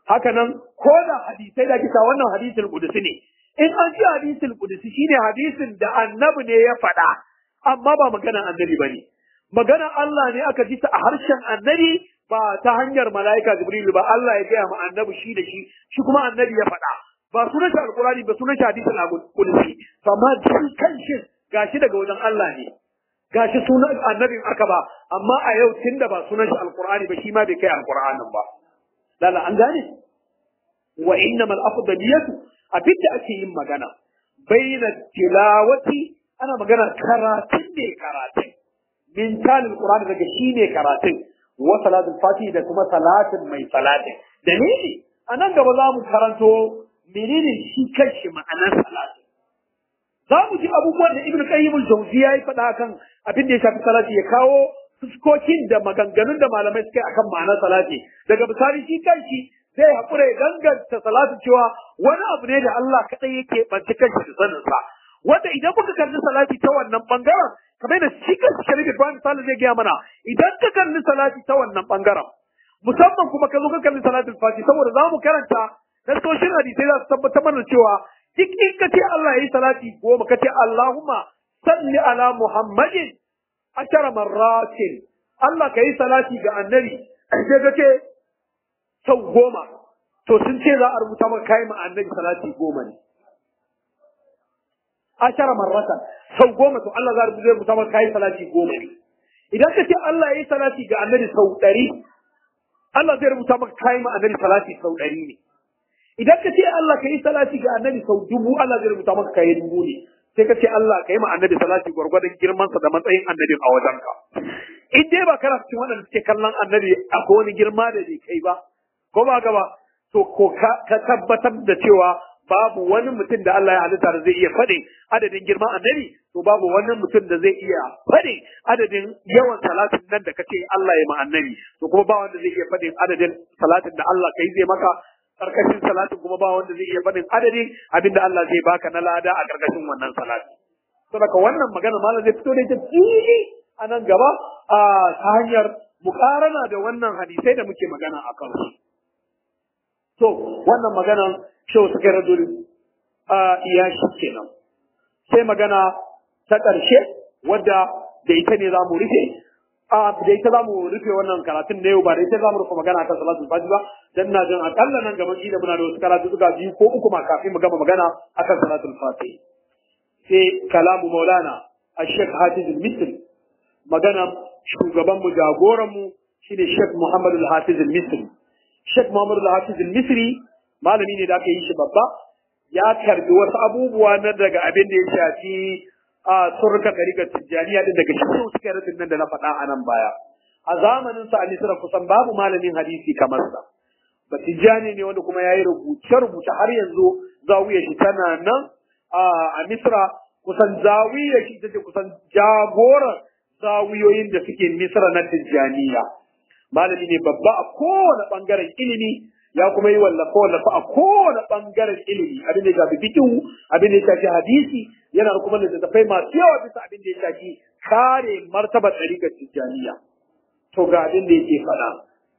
haka nan ko da hadisai da kisa wannan hadisul qudusi ne in an ce hadisul qudusi shine hadisin da annabi ne ya faɗa amma ba maganar annabi bane maganar Allah ne aka ji ta a harshen annabi ba ta hanyar mala'ika jibril ba Allah ya gaya ma annabi shi da shi shi kuma annabi ya faɗa ba sunan shi alqurani ba sunan shi hadisul qudusi amma shi kanshi gashi daga wajen Allah ne gashi sunan annabin aka ba amma a yau tunda ba sunan shi alqurani ba shi ma bai kai alqur'anin ba lala an gane wa innamal afdaliyatu abinda ake yin magana baina tilawati ana magana karatun ne karatun min talil qur'ani daga shi ne karatun wa salatul fati da kuma salatin mai salatin dalili anan gaba za mu karanto menene shi kanshi ma'anar salatin za mu ji abubuwan da ibnu qayyim al-jawziya ya faɗa kan abin da ya shafi salati ya kawo fuskokin da maganganun da malamai suka akan ma'anar salati daga misali shi kanshi zai haƙura ya danganta salatu cewa wani abu ne da Allah kaɗai yake ɓanci kanshi da saninsa wanda idan muka kalli salati ta wannan ɓangaren kamar da shi kanshi sharif ibrahim salih zai gaya mana idan ka kalli salati ta wannan ɓangaren musamman kuma ka zo ka kalli salatul fati saboda za mu karanta nasoshin hadisai za su tabbatar mana cewa duk in ka ce Allah ya yi salati goma ka ce Allahumma salli ala Muhammadin ashara marratin Allah ka yi salati ga annabi sai ka ce sau goma to sun ce za a rubuta maka kai ma annabi salati goma ne ashara marratan sau goma to Allah za a rubuta maka kai salati goma ne idan ka ce Allah ya yi salati ga annabi sau ɗari Allah zai rubuta maka kai ma annabi salati sau ɗari ne idan ka ce Allah ka yi salati ga annabi sau dubu Allah zai rubuta maka kai dubu ne sai ka ce Allah ka yi ma annabi salati gwargwadon girmansa da matsayin annabin a wajenka in dai ba kana cikin waɗanda suke kallon annabi akwai wani girma da bai kai ba ko ba gaba to ko ka tabbatar da cewa babu wani mutum da Allah ya halitta da zai iya faɗin adadin girman annabi to babu wani mutum da zai iya faɗin adadin yawan salatin nan da kace Allah ya ma annabi to kuma ba wanda zai iya faɗin adadin salatin da Allah kai zai maka karkashin salatin kuma ba wanda zai iya faɗin adadin abinda Allah zai baka na lada a karkashin wannan salati saboda wannan magana malam zai fito da ita fili a nan gaba a ta hanyar mukarana da wannan hadisai da muke magana a kansu to wannan maganan shehu suka radul a iya shi kenan sai magana ta ƙarshe wadda da ita ne za mu rufe a da ita za mu rufe wannan karatun na yau ba da ita za mu rufe magana kan salatul fajr ba dan na jin akalla nan gaban da muna da wasu karatu suka biyu ko uku ma kafin mu gama magana akan salatul fatih sai kalamu maulana الشيخ حافظ المصري magana shugaban mu jagoran mu shine Sheikh Muhammad Al-Hafiz Al-Misri Sheikh Muhammad Al-Hafiz Al-Misri malami ne da aka yi shi babba ya karbi wasu abubuwa na daga abin da ya shafi a surka ɗariƙar tijjaniya din daga shi suka yi nan da na faɗa a nan baya a zamanin sa a Misra kusan babu malamin hadisi kamar sa ba tijjani ne wanda kuma ya yi rubuce-rubuce har yanzu zawiyar shi tana nan a Misra kusan zawiyar shi ita ce kusan jagoran zawiyoyin da suke Misra na tijjaniya malami ne babba a kowane ɓangaren ilimi ya kuma yi wallafa wallafa a kowane ɓangaren ilimi abin da ya shafi fikihu abin da ya shafi hadisi yana da kuma littattafai masu yawa bisa abin da ya shafi kare martabar ɗariƙar tijjaniya to ga abin da yake faɗa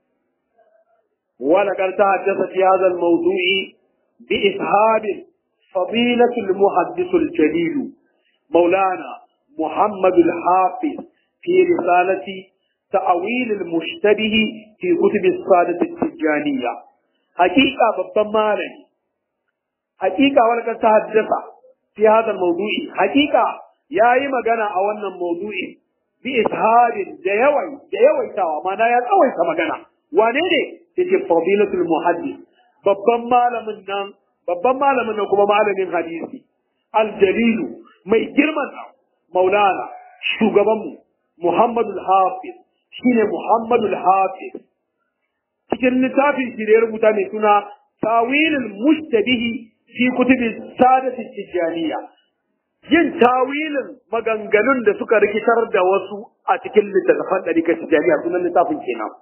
ولقد تحدث في هذا الموضوع بإسهاب فضيلة المحدث الجليل مولانا محمد الحافظ في رسالة تأويل المشتبه في كتب السادة التجانية حقيقة ببمالي حقيقة ولقد تحدث في هذا الموضوع حقيقة يا إما جنا أولنا الموضوع بإسهاب جيوي جيوي توا ما نايا أوي كما جنا ونيني تجي فضيلة المحدث ببمال من نام ببمال من نكما معلم حديثي الجليل mai girman maulana shugabanmu Muhammadu Hafiz shine Muhammadu Hafiz cikin littafin shi da ya rubuta mai suna tawilul mushtabihi fi kutubi sadati tijaniya yin tawilin maganganun da suka rikitar da wasu a cikin littattafan ɗarikar tijaniya sunan littafin kenan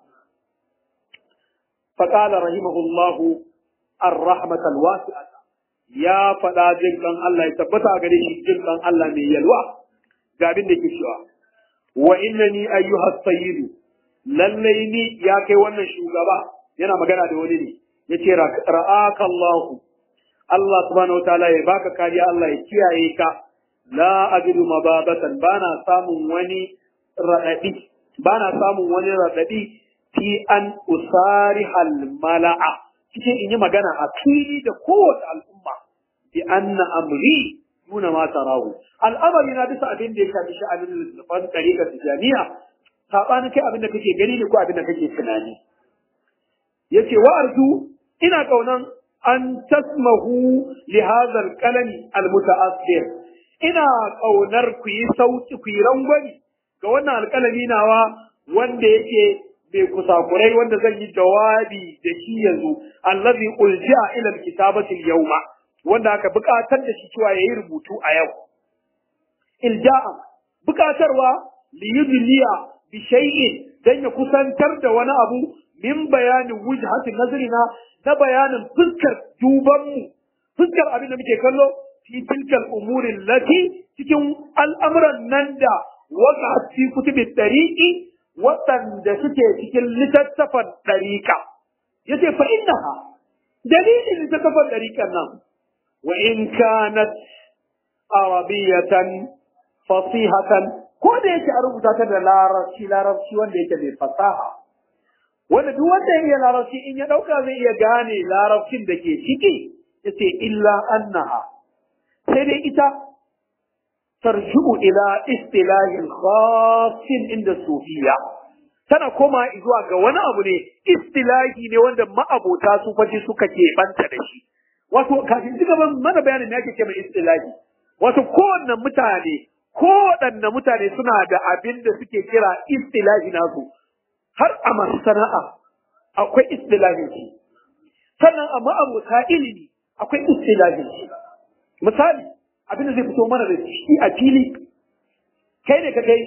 فقال رحمه الله الرحمة الواسعة ya faɗa jin ɗan Allah ya tabbata a gare shi jin ɗan Allah mai yalwa ga abin da ke cewa wa innani ayyuha sayyidu lallai ni ya kai wannan shugaba yana magana da wani ne yace ra'aka Allah Allah subhanahu wataala ya baka kariya Allah ya kiyaye ka la ajidu mababatan bana samun wani radadi bana samun wani radadi fi an usarihal mala'a cikin in yi magana a fili da kowace al'umma bi anna amri nuna ma tarahu al'amari na bisa abin da ya shafi sha'anin littafan tariƙar tijaniya saɓanin kai abin da kake gani ne ko abin da kake tunani yace wa arju ina kaunan an tasmahu li hadha al-qalami al-muta'assir ina kaunar ku yi sauki ku yi rangwani ga wannan alƙalami nawa wanda yake mai kusakurai wanda zan yi jawabi da shi yanzu allazi ulji'a ila al-kitabati al-yawma wanda aka buƙatar da shi cewa yayi rubutu a yau ilja'a buƙatarwa li yudliya bi shay'in dan ya kusantar da wani abu min bayanin wujhatin nazrina na bayanin fuskar duban mu fuskar abin da muke kallo fi tilkal umurin lati cikin al'amuran nan da waka fi kutubi tariqi waɗanda suke cikin littattafan ɗariƙa yace fa innaha dalilin littattafan ɗariƙan nan wa in kanat arabiyatan fasihatan ko da yake a rubuta ta da larabci larabci wanda yake mai fasaha wanda duk wanda ya iya larabci in ya dauka zai iya gane larabcin da ke ciki yace illa annaha sai dai ita tarji'u ila istilahin khassin inda sufiya tana koma zuwa ga wani abu ne istilahi ne wanda ma'abota su faji suka ke banta da shi wato kafin ci gaban mana bayanin me ake ce mai istilahi wato kowanne mutane kowaɗanne mutane suna da abin da suke kira istilahi nasu har a masu sana'a akwai istilahin shi sannan a ma'abuta ilimi akwai istilahin shi misali abin da zai fito mana da shi a fili kai ne ka kai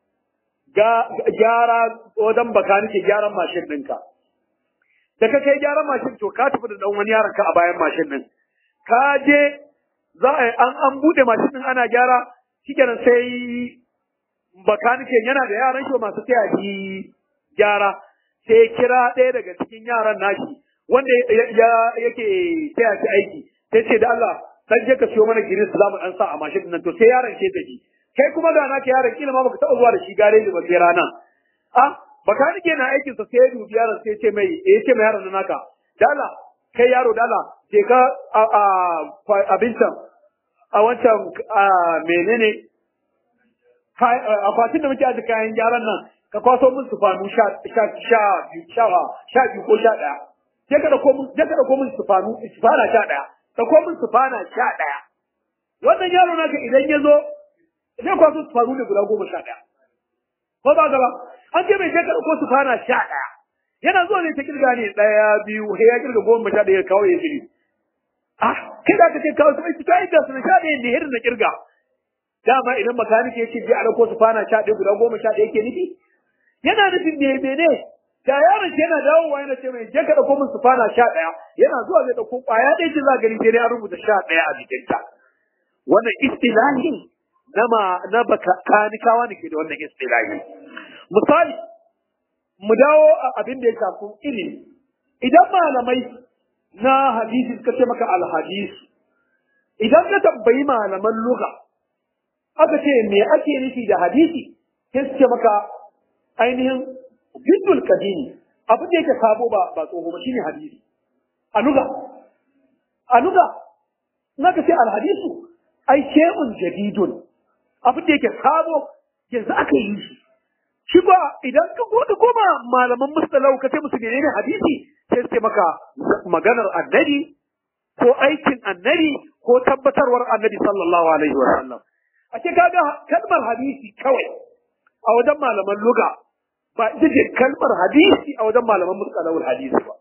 gyara wajen baka nake gyaran mashin ɗinka da ka kai gyaran mashin to ka tafi da ɗan wani yaron ka a bayan mashin ɗin ka je za a an an buɗe mashin ɗin ana gyara shikenan sai bakanike yana da yaran shi masu taya shi gyara sai kira ɗaya daga cikin yaran nashi wanda ya yake taya shi aiki sai ce da Allah dan je ka siyo mana giris za mu dan sa a mashin nan to sai yaron ke tafi kai kuma ga naka yaron kila ma baka taɓa zuwa da shi gareji ba sai rana a bakanike na aikin sa sai ya dubi yaron sai ya ce mai ya ce mai yaron naka da Allah kai yaro da Allah je ka a abincin a wancan menene akwatin da muke aji kayan gyaran nan ka kwaso min sufanu sha sha sha sha sha biyu ko sha ɗaya je ka dauko min je ka dauko min sufanu sufana sha ɗaya dauko min sufana sha ɗaya wannan yaro naka idan ya zo zai kwaso sufanu ne guda goma sha ɗaya ko ba gaba an ce mai je ka dauko sufana sha ɗaya yana zuwa ne ta kirga ne ɗaya biyu sai ya kirga goma sha ɗaya kawai ya jiri ah kai da ka ce kawo sai ta yi da su sha ɗaya ne hirin na kirga dama idan makaniki ya ce je a dauko su fana sha ɗaya guda goma sha ɗaya ke nufi yana nufin me mene da yaron shi yana dawowa yana ce mai je ka dauko min su fana sha ɗaya yana zuwa zai dauko ƙwaya ɗaya ce za gani sai dai an rubuta sha ɗaya a jikinta wannan istilahi na ma na bakanikawa ne ke da wannan istilahi misali mu dawo a abin da ya shafi ilimi idan malamai na hadisi suka ce maka alhadis idan ka tambayi malaman lugha aka ce me ake nufi da hadisi sai su ce maka ainihin jiddul kadimi abin da yake sabo ba ba tsoho ba shine hadisi a lugha a lugha na ka ce alhadisu ai shay'un jadidun abin da yake sabo yanzu aka yi shi shi ba idan ka gode koma malaman mustalau ka ce musu menene hadisi sai su ce maka maganar annabi ko aikin annabi ko tabbatarwar annabi sallallahu alaihi wa sallam a ce kaga kalmar hadisi kawai a wajen malaman luga ba ita ce kalmar hadisi a wajen malaman mustalahul hadisi ba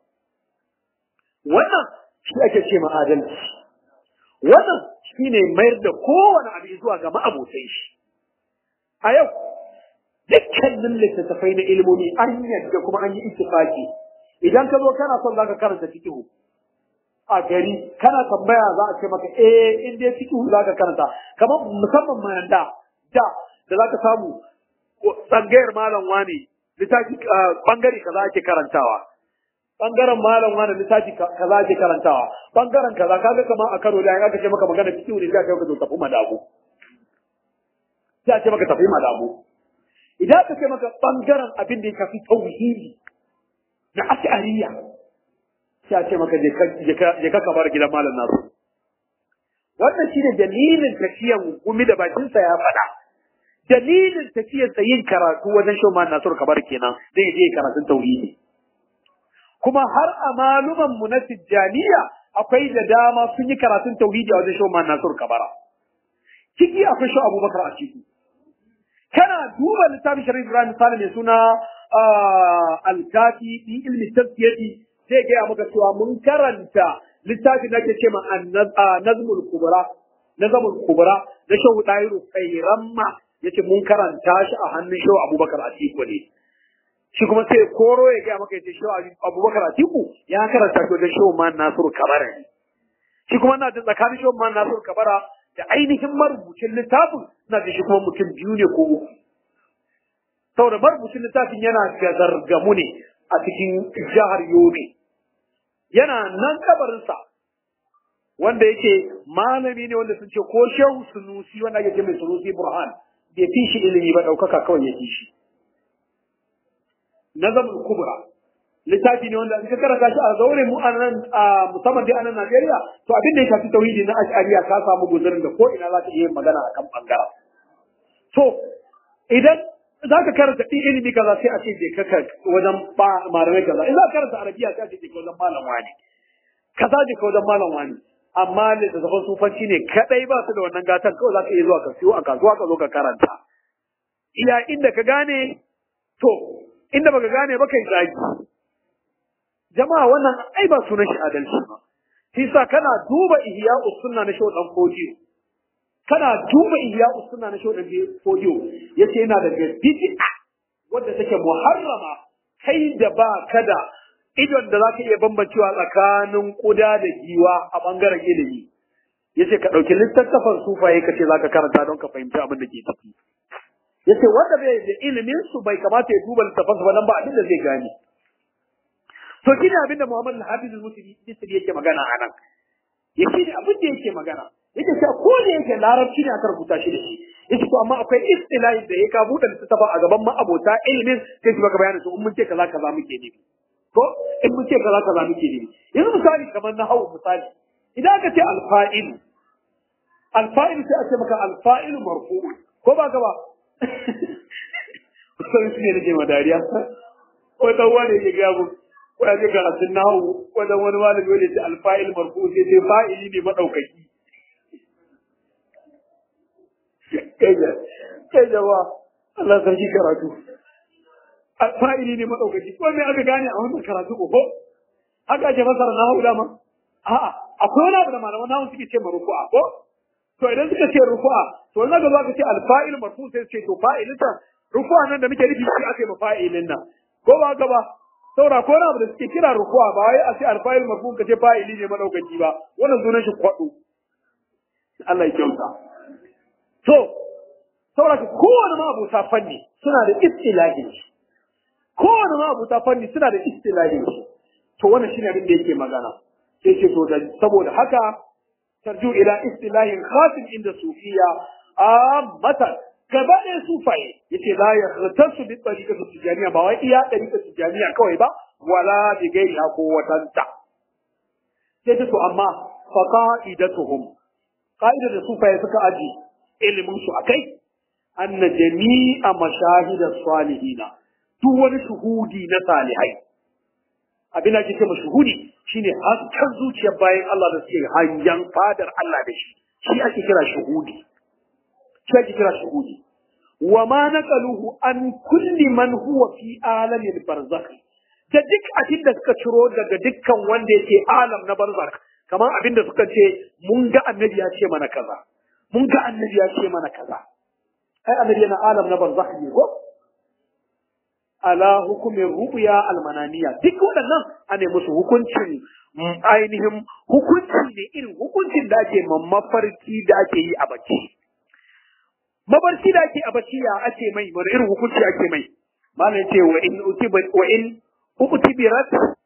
wannan shi ake ce ma adalci wannan shine mayar da kowane abu zuwa ga ma'abotai shi a yau dukkanin littattafai na ilimomi an yadda kuma an yi ittifaki idan ka zo kana son zaka karanta fiqh a gari kana tambaya za a ce maka eh in dai fiqh zaka karanta kamar musamman ma da da da zaka samu tsangayar malam wani littafi bangare kaza ake karantawa bangaren malam wani littafi kaza ake karantawa bangaren kaza kaga kamar a karo da aka ce maka magana cikin ne sai ka zo tafi madabu sai a ce maka tafi madabu idan aka ce maka bangaren abin da ya kafi tauhidi na ash'ariya sai a ce maka je ka kamar gidan malam nasu wannan shine dalilin tafiyan gumi da bakinsa ya faɗa dalilin tafiyarsa yin karatu wajen shan man nasur kabar kenan zai je karatun tauhidi kuma har a maluman mu na tijjaniya akwai da dama sun yi karatun tauhidi a wajen shan man nasur kabara ciki akwai shi abubakar a ciki kana duba littafin sharif ibrahim sale mai suna alkafi fi ilmi tafsiyati zai gaya maka cewa mun karanta littafin da ke ce ma nazmul kubra nazmul kubra na shehu dairu khairamma yace mun karanta shi a hannun shehu abubakar atiku ne shi kuma sai koro ya gaya maka yace shehu abubakar atiku ya karanta shi wajen shehu man nasiru kabara ne shi kuma na jin tsakanin shehu man nasiru kabara da ainihin marubucin littafin na da shi kuma mutum biyu ne ko uku saboda marubucin littafin yana gazargamu ne a cikin jihar yobe yana nan kabarinsa wanda yake malami ne wanda sun ce ko shehu sunusi wanda ake ce mai sunusi burhan bai fi shi ilimi ba ɗaukaka kawai ya fi shi nazamul kubra littafi ne wanda in ka karanta shi a zaure mu anan musamman dai anan Najeriya to abin da ya shafi tauhidi na ash'ariya ka samu guzurin da ko ina za ka iya magana akan bangaren to idan za ka karanta ɗin ilimi kaza sai a ce je ka wajen malamai kaza in za ka karanta arabiya sai a ce je ka wajen malam wani kaza je ka wajen malam wani amma littattafan sufanci ne kadai ba su da wannan gatan kawai za ka iya zuwa ka siyo a kasuwa ka zo ka karanta iya inda ka gane to inda baka gane ba kai zagi jama'a wannan ai ba sunan shi adalci ba shi sa kana duba ihya'u sunna na shaudan fodiyo kana duba ihya'u sunna na shaudan fodiyo yace yana daga bid'a wadda take muharrama kai da ba kada idon da zaka iya bambancewa tsakanin kuda da giwa a bangaren ilimi yace ka dauki littattafan sufaye kace zaka karanta don ka fahimci abin da ke ciki yace wanda bai da ilimin su bai kamata ya duba littattafan su ba dan ba abin da zai gane to shine abin da Muhammad al-Hafiz al-Musri yake magana anan yake ne abin da yake magana yake cewa ko da yake larabci ne aka rubuta shi da shi yake to amma akwai istilahi da ya ka buɗe littattafa a gaban ma'abota ilimin sai shi baka bayani to in mun ce kaza kaza muke nufi ko in mun ce kaza kaza muke nufi yanzu misali kamar na hawu misali idan aka ce alfa'il alfa'il sai a ce maka alfa'il marfu ko ba ka ba sai su ne nake ma dariya ko dan wani ya ga mu ko ya ga karatun nahu ko dan wani malami wanda ya ce alfa'il marfu sai ce fa'ili ne madaukaki kai da kai da wa Allah sarki karatu fa'ili ne madaukaki ko me aka gane a wannan karatu ko haka ake fasara na hauda ma a'a akwai wani abu da malaman nahu suke ce marufu'a ko to idan suka ce rufu'a to in aka zo aka ce alfa'il marfu sai ce to fa'ilin ta rufu'a nan da muke nufi shi aka yi ma fa'ilin nan ko ba haka ba saura ko wani abu da suke kira rufu'a ba wai a ce alfa'il marfu ka ce fa'ili ne madaukaki ba wannan sunan shi kwado Allah ya kyauta to saboda kowane ma abuta fanni suna da istilahin shi kowane ma abuta fanni suna da istilahin shi to wannan shine abin da yake magana sai ce to saboda haka tarju ila istilahin khatim inda sufiya ammatan gaba ɗaya sufaye yace la ya khatasu bi tariqati tijaniya ba wai iya tariqati tijaniya kawai ba wala bi gairi ko watanta sai to amma fa qa'idatuhum qa'idar da sufaye suka aji ilimin su akai anna jami'a mashahida salihina duk wani shuhudi na salihai abin da ake ce shuhudi shine hasken zuciyar bayan Allah da suke hanyan fadar Allah da shi shi ake kira shuhudi shi ake kira shuhudi wa ma naqaluhu an kulli man huwa fi alamil barzakh da duk abin da suka ciro daga dukkan wanda yake alam na barzakh kamar abin da suka ce mun ga annabi ya ce mana kaza mun ga annabi ya ce mana kaza ai annabi yana alam na barzakh ne ko ala hukumin rubuya almananiya duk waɗannan ana musu hukuncin ainihin hukunci ne irin hukuncin da ake mafarki da ake yi a bacci mafarki da ake a bacci ya ake mai wani irin hukunci ake mai malam ce wa in utiba wa in utibirat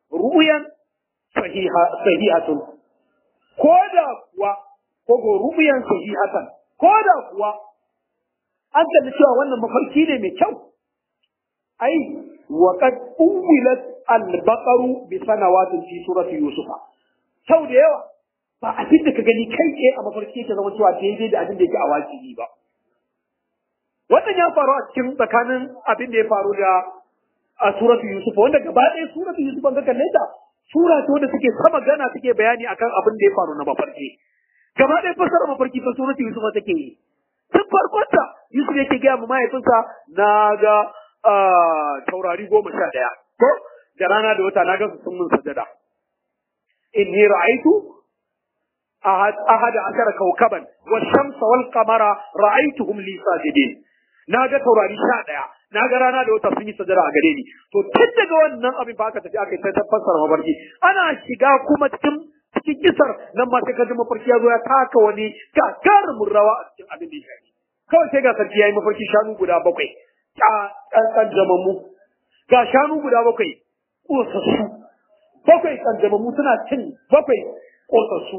ru'yan sahiha sahihatun ko da kuwa ko go ru'yan sahihatan ko da kuwa an kalli cewa wannan mafarki ne mai kyau ai wa qad uwilat al-baqaru bi sanawatin fi surati yusufa sau da yawa ba abin da ka gani kai tsaye a mafarki yake zama cewa daidai da abin da yake a wajibi ba wannan ya faru a cikin tsakanin abin da ya faru da a suratu yusufa wanda gaba ɗaya suratu yusufa ga kalle ta sura ce wanda suke sama gana suke bayani akan abin da ya faru na mafarki gaba ɗaya fasara mafarki ta suratu yusufa take yi tun farkonta Yusuf yake gaya ma mahaifinsa na ga taurari goma sha ɗaya ko da rana da wata na ga su sun mun sajada inni ra'aitu ahada ashara kawkaban wa shamsa wal qamara ra'aituhum li sajidin na ga taurari sha ɗaya na ga rana da wata sun yi sajada a gare ni to tun daga wannan abin ba aka tafi aka yi ta fassara mafarki ana shiga kuma cikin cikin kisar nan ma sai ka ji mafarki ya zo ya taka wani gagarumin rawa a cikin abin da ya shafi kawai sai ga sarki ya yi mafarki shanu guda bakwai ƙanƙanjamammu ga shanu guda bakwai ƙosassu bakwai ƙanjamammu suna cin bakwai ƙosassu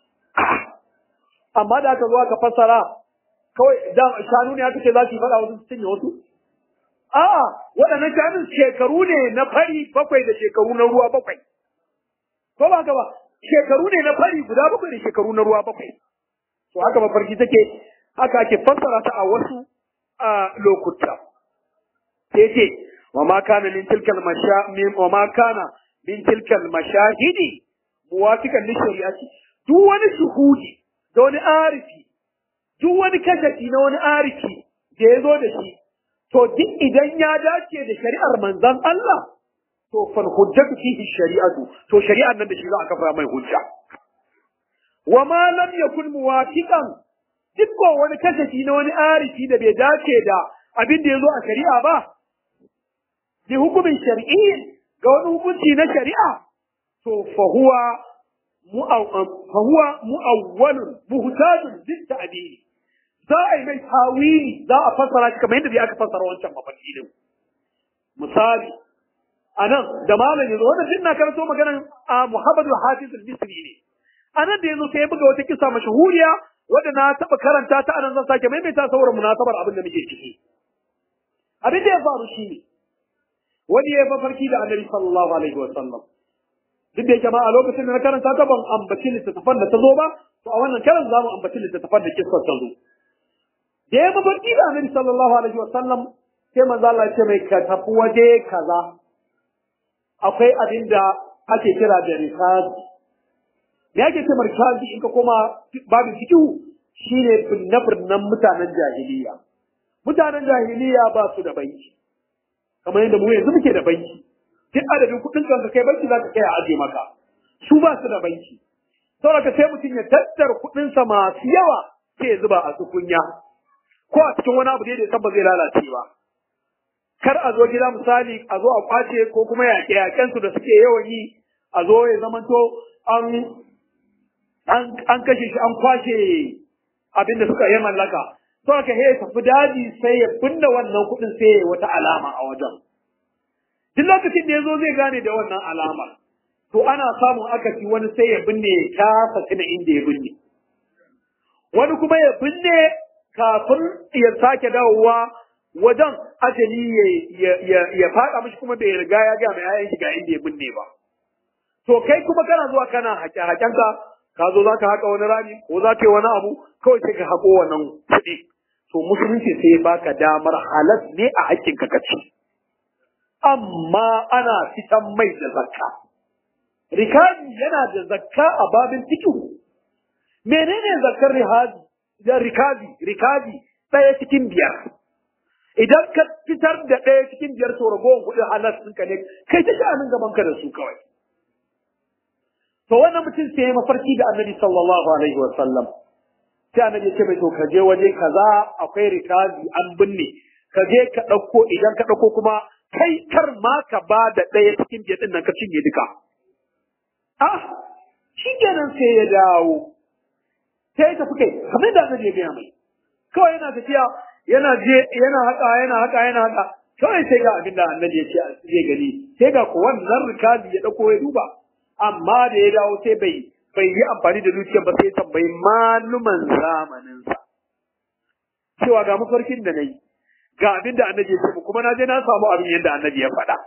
amma da aka zo aka fassara kawai da shanu ne aka ce za su yi faɗa wasu su cinye wasu a'a waɗannan shanun shekaru ne na fari bakwai da shekaru na ruwa bakwai ko ba haka ba shekaru ne na fari guda bakwai da shekaru na ruwa bakwai to haka mafarki take haka ake fassara ta a wasu lokuta sai ce wa ma kana min tilkal masha min wa ma kana min tilkal mashahidi muwafiqan li shari'ati duk wani shuhudi da wani arifi duk wani kashafi na wani arifi da ya zo da shi to duk idan ya dace da shari'ar manzon Allah to fal hujjatu fihi shari'atu to shari'ar nan da shi za a kafa mai hujja wa ma lam yakun muwafiqan duk ko wani kashafi na wani arifi da bai dace da abin da ya zo a shari'a ba bi hukumin shari'i ga wani hukunci na shari'a to fa huwa fa huwa mu'awwalun muhtajun lit ta'dili za a yi mai tawili za a fassara shi kamar yadda aka fassara wancan mafarki din misali anan da malam yazo wannan din na karanto maganan a Muhammadu Hafiz al-Misri ne anan da yazo sai ya buga wata kisa mashahuriya wadda na taɓa karanta ta anan zan sake maimaita saboda munasabar abin da muke ciki abin da ya faru shi ne wani ya mafarki da annabi sallallahu alaihi wa sallam duk da yake ma a lokacin da na karanta ta ban ambaci littattafan da ta zo ba to a wannan karan za mu ambaci littattafan da kissar ta zo da ya mafarki da annabi sallallahu alaihi wa sallam sai manzo Allah ya ce mai ka tafi waje kaza akwai abin da ake kira da rikazi me ake ce markazi in ka koma babin fikihu shine binne-binnen mutanen jahiliya mutanen jahiliya ba su da banki kamar yadda mu yanzu muke da banki duk adadin kuɗin ka kai banki za ka kai a aje maka su ba su da banki saboda sai mutum ya tattara kuɗinsa masu yawa sai ya zuba a tukunya ko a cikin wani abu da ya san ba zai lalace ba kar a zo gida misali a zo a kwace ko kuma yaƙe-yaƙensu da suke yawan yi a zo ya zamanto an an kashe shi an kwashe abin da suka yi mallaka to aka he tafi daji sai ya binne wannan kuɗin sai ya wata alama a wajen duk lokacin da ya zo zai gane da wannan alama to ana samun akasi wani sai ya binne ya kasa tuna inda ya binne wani kuma ya binne kafin ya sake dawowa wajen ajali ya faɗa mishi kuma bai riga ya ga mai yayan shi ga inda ya binne ba to kai kuma kana zuwa kana haƙe-haƙenka ka zo za ka haƙa wani rami ko za ka yi wani abu kawai sai ka haƙo wannan kuɗi to musulunci sai baka damar halas ne a haƙƙin ka kaci amma ana fitan mai da zakka rikazi yana da zakka a babin fikihu menene zakkar rihazi da rikazi rikazi ɗaya cikin biyar idan ka fitar da ɗaya cikin biyar to ragowar kuɗin halas ɗinka ne kai ta sha'anin gaban ka da su kawai to wannan mutum sai ya mafarki da annabi sallallahu alaihi wa sallam sai annabi ya ce mai to ka je waje kaza akwai rikazi an binne ka je ka ɗauko idan ka ɗauko kuma kai kar ma ka ba da ɗaya cikin biyar ɗin nan ka cinye duka ah shi kenan sai ya dawo sai ya tafi kai kamar da annabi ya gaya mai kawai yana tafiya yana je yana haka yana haka yana haka kawai sai ga abin da annabi ya ce zai gani sai ga ko wannan rikabi ya dauko ya duba amma da ya dawo sai bai bai yi amfani da zuciya ba sai ya tambayi maluman zamaninsa cewa ga mafarkin da na yi ga abin da annabi ya ce mu kuma na je na samu abin yadda annabi ya faɗa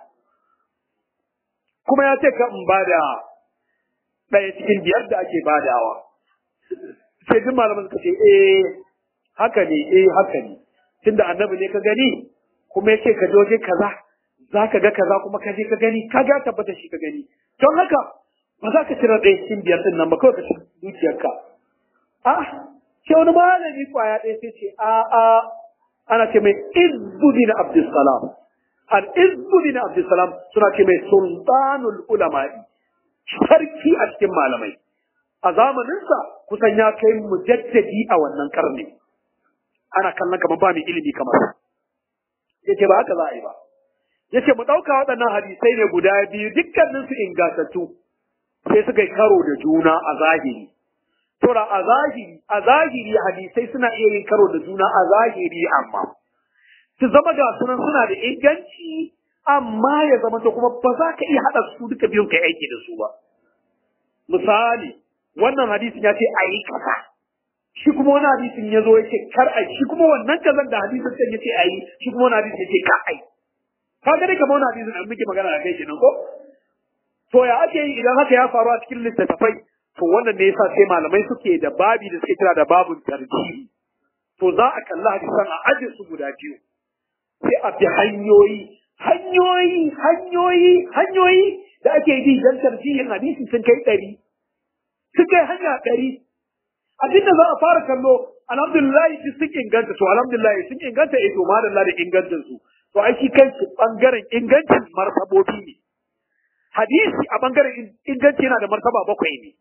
kuma ya ce ka in bada ɗaya cikin biyar da ake badawa sai duk malaman suka ce eh haka ne eh haka ne tunda annabi ne ka gani kuma ya ce ka je waje kaza za ka ga kaza kuma ka je ka gani ka ga tabbata shi ka gani don haka ba za ka cire ɗaya cikin biyar ɗin nan ba kawai ka ci dukiyarka ah sai wani malami kwaya ɗaya sai ce a a ana ce mai izbudin abdulsalam al izbudin abdulsalam suna ce mai sultanul ulama'i sarki a cikin malamai a zamaninsa kusan ya kai mujaddadi a wannan karni ana kallon kamar ba mai ilimi kamar yace ba haka za a yi ba yace mu ɗauka waɗannan hadisai ne guda biyu dukkaninsu ingantattu sai suka yi karo da juna a zahiri Tora a zahiri, a zahiri hadisai suna iya yin karo da juna a zahiri amma. Su zama ga sunan suna da inganci amma ya zama to kuma ba za ka iya haɗa su duka biyun kai aiki da su ba. Misali, wannan hadisin ya ce a yi kaza. Shi kuma wani hadisin ya zo ya ce kar a shi kuma wannan kazan da hadisin can ya ce a yi, shi kuma wani hadisin ya ce ka a yi. Ka gani kamar wani hadisin an muke magana da kai kenan ko? To ya ake yi idan haka ya faru a cikin littattafai to wannan ne yasa sai malamai suke da babi da suke kira da babun tarjihi to za a kalli hadisan a aje su guda biyu sai a bi hanyoyi hanyoyi hanyoyi hanyoyi da ake bi don tarjihin hadisi sun kai ɗari sun kai hanya ɗari abinda za a fara kallo alhamdulillah duk sun inganta to alhamdulillah sun inganta eh to madalla da ingancin su to ai shi kanshi bangaren ingancin martabobi ne hadisi a bangaren inganci yana da martaba bakwai ne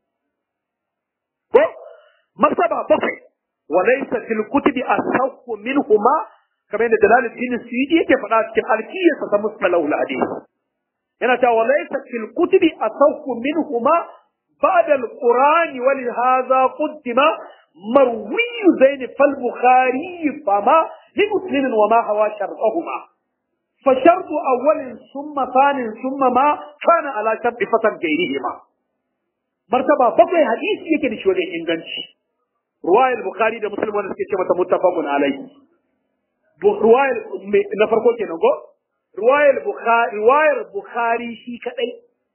ko martaba bakwai walaysa fil kutubi asawqu minhuma kamar yadda Jalaluddin Suyuti yake faɗa cikin alkiyarsa ta mustalahu hadith yana cewa walaysa fil kutubi asawqu minhuma ba'da al-qur'ani wa li hadha qaddima marwi zain fal bukhari fama li muslim wa ma hawa shartuhuma فشرط أول ثم ثان ثم ما كان على شرط فتن غيرهما martaba bakwai hadisi yake da shi wajen inganci ruwayar bukhari da muslim wanda suke ce mata muttafaqun alai ruwayar na farko kenan ko ruwayar bukhari ruwayar bukhari shi kadai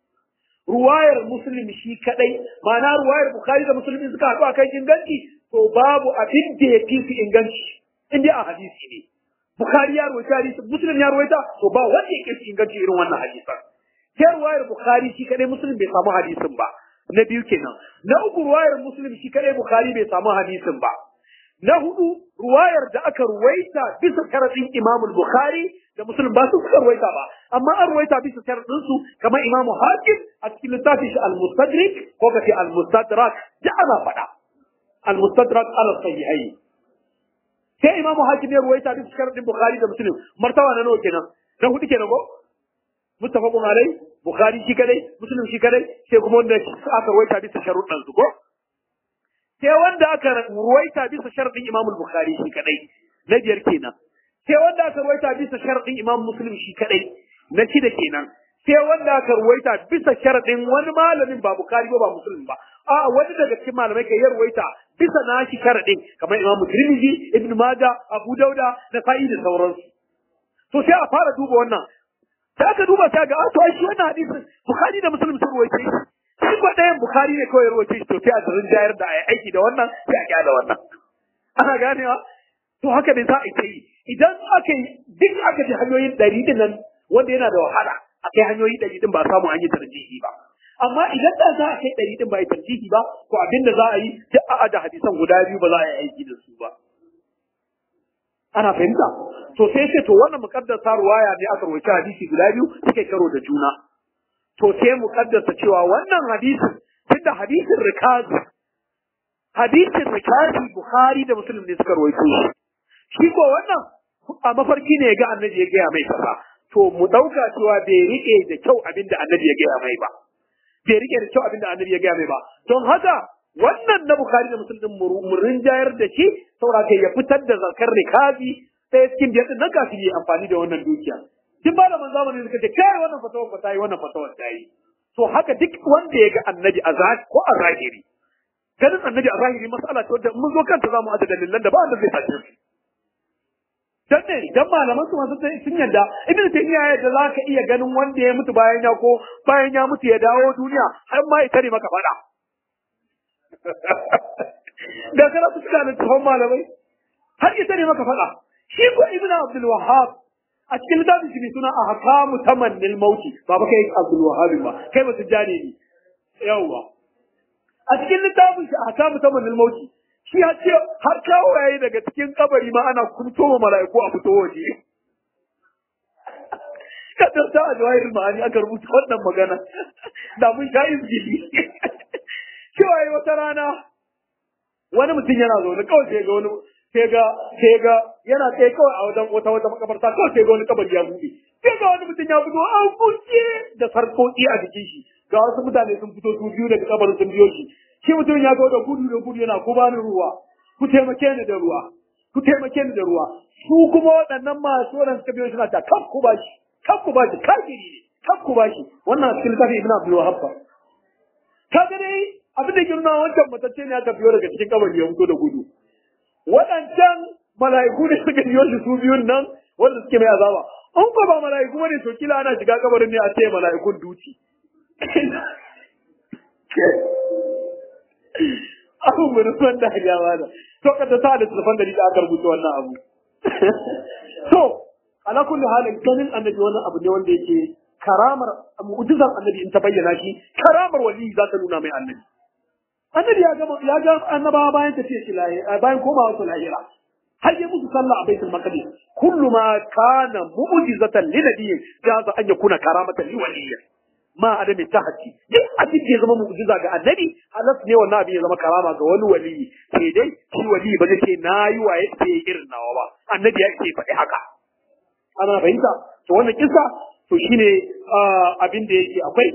ruwayar muslim shi kadai ma'ana ruwayar bukhari da muslim suka haɗu akan inganci to babu abin da ya fi su inganci in dai a hadisi ne bukhari ya ruwaita hadisi muslim ya ruwaita to ba wanda ya fi inganci irin wannan hadisan sai ruwayar bukhari shi kadai muslim bai samu hadisin ba na biyu kenan na uku ruwayar muslim shi kadai bukhari bai samu hadisin ba na hudu ruwayar da aka ruwaita bisa sharadin imam bukhari da muslim ba su suka ruwaita ba amma an ruwaita bisa sharadin su kamar imam hakim a cikin littafin shi al-mustadrik ko kace al-mustadrak da ana faɗa al-mustadrak ala sahihai sai imam hakim ya ruwaita bisa sharadin bukhari da muslim martaba na nawa kenan na hudu kenan ko muttafaqun alai bukhari shi kadai muslim shi kadai sai kuma wanda aka ruwaita bisa sharuɗan su ko sai wanda aka ruwaita bisa sharadin imam bukhari shi kadai na biyar kenan sai wanda aka ruwaita bisa sharadin imam muslim shi kadai na shida kenan sai wanda aka ruwaita bisa sharadin wani malamin ba bukhari ba ba muslim ba a wani daga cikin malamai kai ya ruwaita bisa nashi sharadin kamar imam tirmidhi ibn majah abu dauda da sa'i da sauransu to sai a fara duba wannan sai aka duba ta ga a to shi wannan hadisin bukhari da muslim sun ruwaice shi shi ko ɗayan bukhari ne kawai ruwaice shi to sai a tsirin jayar da ai aiki da wannan sai a kyala wannan ana ganewa to haka ne za a yi idan aka yi duk aka ji hanyoyin ɗari din nan wanda yana da wahala a kai hanyoyi ɗari din ba samu an yi tarjihi ba amma idan da za a kai ɗari din ba yi tarjihi ba to abin da za a yi duk a da hadisan guda biyu ba za a yi aiki da su ba ana fahimta to sai sai to wannan mukaddasa ruwaya ne aka rawaita hadisi guda biyu suke karo da juna to sai mukaddasa cewa wannan hadisin tunda hadisin rikazi hadisin rikazi bukhari da muslim ne suka rawaito shi shi ko wannan a mafarki ne ga annabi ya gaya mai kaza to mu dauka cewa bai rike da kyau abinda annabi ya gaya mai ba bai rike da kyau abinda annabi ya gaya mai ba don haka wannan na Bukhari da Muslim din mu rinjayar da shi saboda kai ya fitar da zakar rikabi ɗaya cikin biyar din nan kafin yi amfani da wannan dukiya duk malaman zamani suka ce kai wannan fatawar ba ta yi wannan fatawar ta yi to haka duk wanda ya ga annabi a zahiri ko a zahiri ganin annabi a zahiri mas'ala ce wadda mun zo kanta za mu aje dalilan da ba wanda zai sace su dan ne dan malaman su masu sun yadda ibn taymiya ya yadda zaka iya ganin wanda ya mutu bayan ya ko bayan ya mutu ya dawo duniya har ma ya tare maka fada da kana su da tsohon malamai har ya tare maka fada shi ko ibn abdul wahhab a cikin littafin shi ne suna ahkamu tamannil mauti ba ba kai abdul wahhab ba kai ba su jane ni yawwa a cikin littafin shi ahkamu tamannil mauti shi ya ce har kawo yayi daga cikin kabari ma ana kunto wa mala'iku a fito waje kadar ta ajwahir ma'ani aka rubuta wannan magana da mun sha izgili cewa yi wata rana wani mutum yana zaune kawai sai ga wani sai ga sai ga yana tsaye kawai a wajen wata wata makabarta kawai sai ga wani kabari ya buɗe sai ga wani mutum ya fito an kuce da sarkoki a jikin shi ga wasu mutane sun fito su biyu daga kabarin sun biyo shi shi mutum ya zo da gudu da gudu yana ku bani ruwa ku taimake ni da ruwa ku taimake ni da ruwa su kuma waɗannan masu waɗanda suka biyo suna ta kan ku bashi kan ku bashi kafiri ne kan ku bashi wannan cikin littafin ibn abdul wahab ka ga dai abin da girma wancan matacce ne aka biyo daga cikin kabari ya fito da gudu waɗancan mala'iku da suka biyo shi su biyun nan wanda suke mai azaba in ko ba mala'iku bane to kila ana shiga kabarin ne a ce mala'ikun duci abin mu ruwan da ya bada to ka ta da tafan da da aka rubuta wannan abu so ala kulli halin ganin annabi wannan abu ne wanda yake karamar mu'jizar annabi in ta bayyana shi karamar wali za ta nuna mai annabi annabi ya gama ya ga annabawa bayan tafiya shi lahira bayan komawa su lahira har yi musu sallah a baitul maqdis kullu ma kana mu'jizatan li nabiyyin jaza an yakuna karamatan li waliyyin ma adami tahti duk abin da ya zama mu'jiza ga annabi halas ne wannan abin ya zama karama ga wani wali sai dai shi wali ba zai ce nayi waye sai irin nawa ba annabi ya ce faɗi haka ana fahimta to wannan kisa to shine abin da yake akwai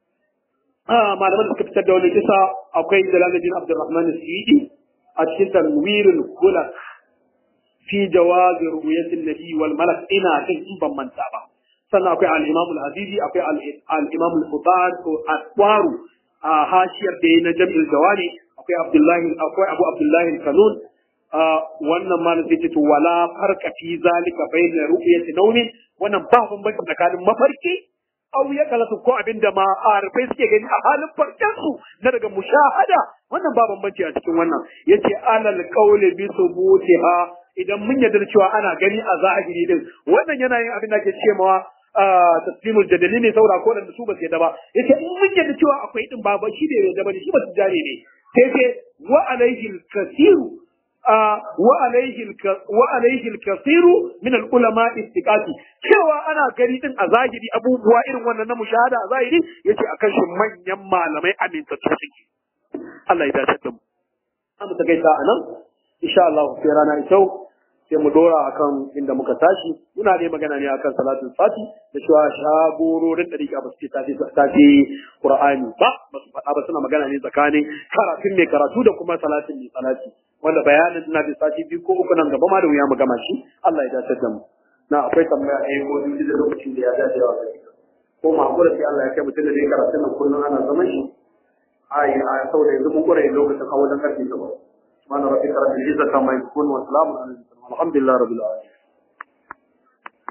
malaman da suka fitar da wannan kisa akwai Jalaluddin Abdurrahman Suyidi a cikin tanwirul khulaq fi jawaz ru'yatin nabi wal malak ina kan in ban manta ba sannan akwai al-Imam al-Azizi akwai al-Imam al-Futan ko Aswaru a hashiyar da na Jam'il Jawani akwai Abdullahi akwai Abu Abdullahi al-Kanun wannan malam sai ce to wala farka fi zalika bayna ru'yati nawmi wannan ba bambanci tsakanin mafarki au ya kalatu ko abinda ma arifai suke gani a halin farkan su na daga mushahada wannan ba bambanci a cikin wannan yace alal qawli bi subutiha idan mun yarda cewa ana gani a zahiri din wannan yana yin abin da ke cewa taslimul jadali ne saura ko da su ba su yadda ba yace in mun yadda cewa akwai din ba ba shi ne yadda ba shi ba su jare ne sai ce wa alaihi al-kasiru wa alaihi wa alaihi al-kasiru min al-ulama istiqati cewa ana gani din a zahiri abubuwa irin wannan na mushahada a zahiri yace akan shi manyan malamai amintattu suke Allah ya dace da mu amma ta gaita anan insha Allah sai rana ita sai mu dora akan inda muka tashi muna dai magana ne akan salatul fati da cewa shagororin dariƙa ba su ce tafi tafi qur'ani ba ba su faɗa ba suna magana ne tsakanin karatun mai karatu da kuma salatin mai salati wanda bayanin ina da sati biyu ko uku nan gaba ma da wuya mu gama shi Allah ya dace da mu na akwai tambaya ɗaya ko biyu da lokacin da ya dace wa ko ma hakura sai Allah ya kai mutum da dai karatun nan kullum ana zaman shi ai a saboda yanzu mun kure lokacin hawa da karfe gaba سبحان ربك رب العزة عما يصفون وسلام على المرسلين والحمد لله رب العالمين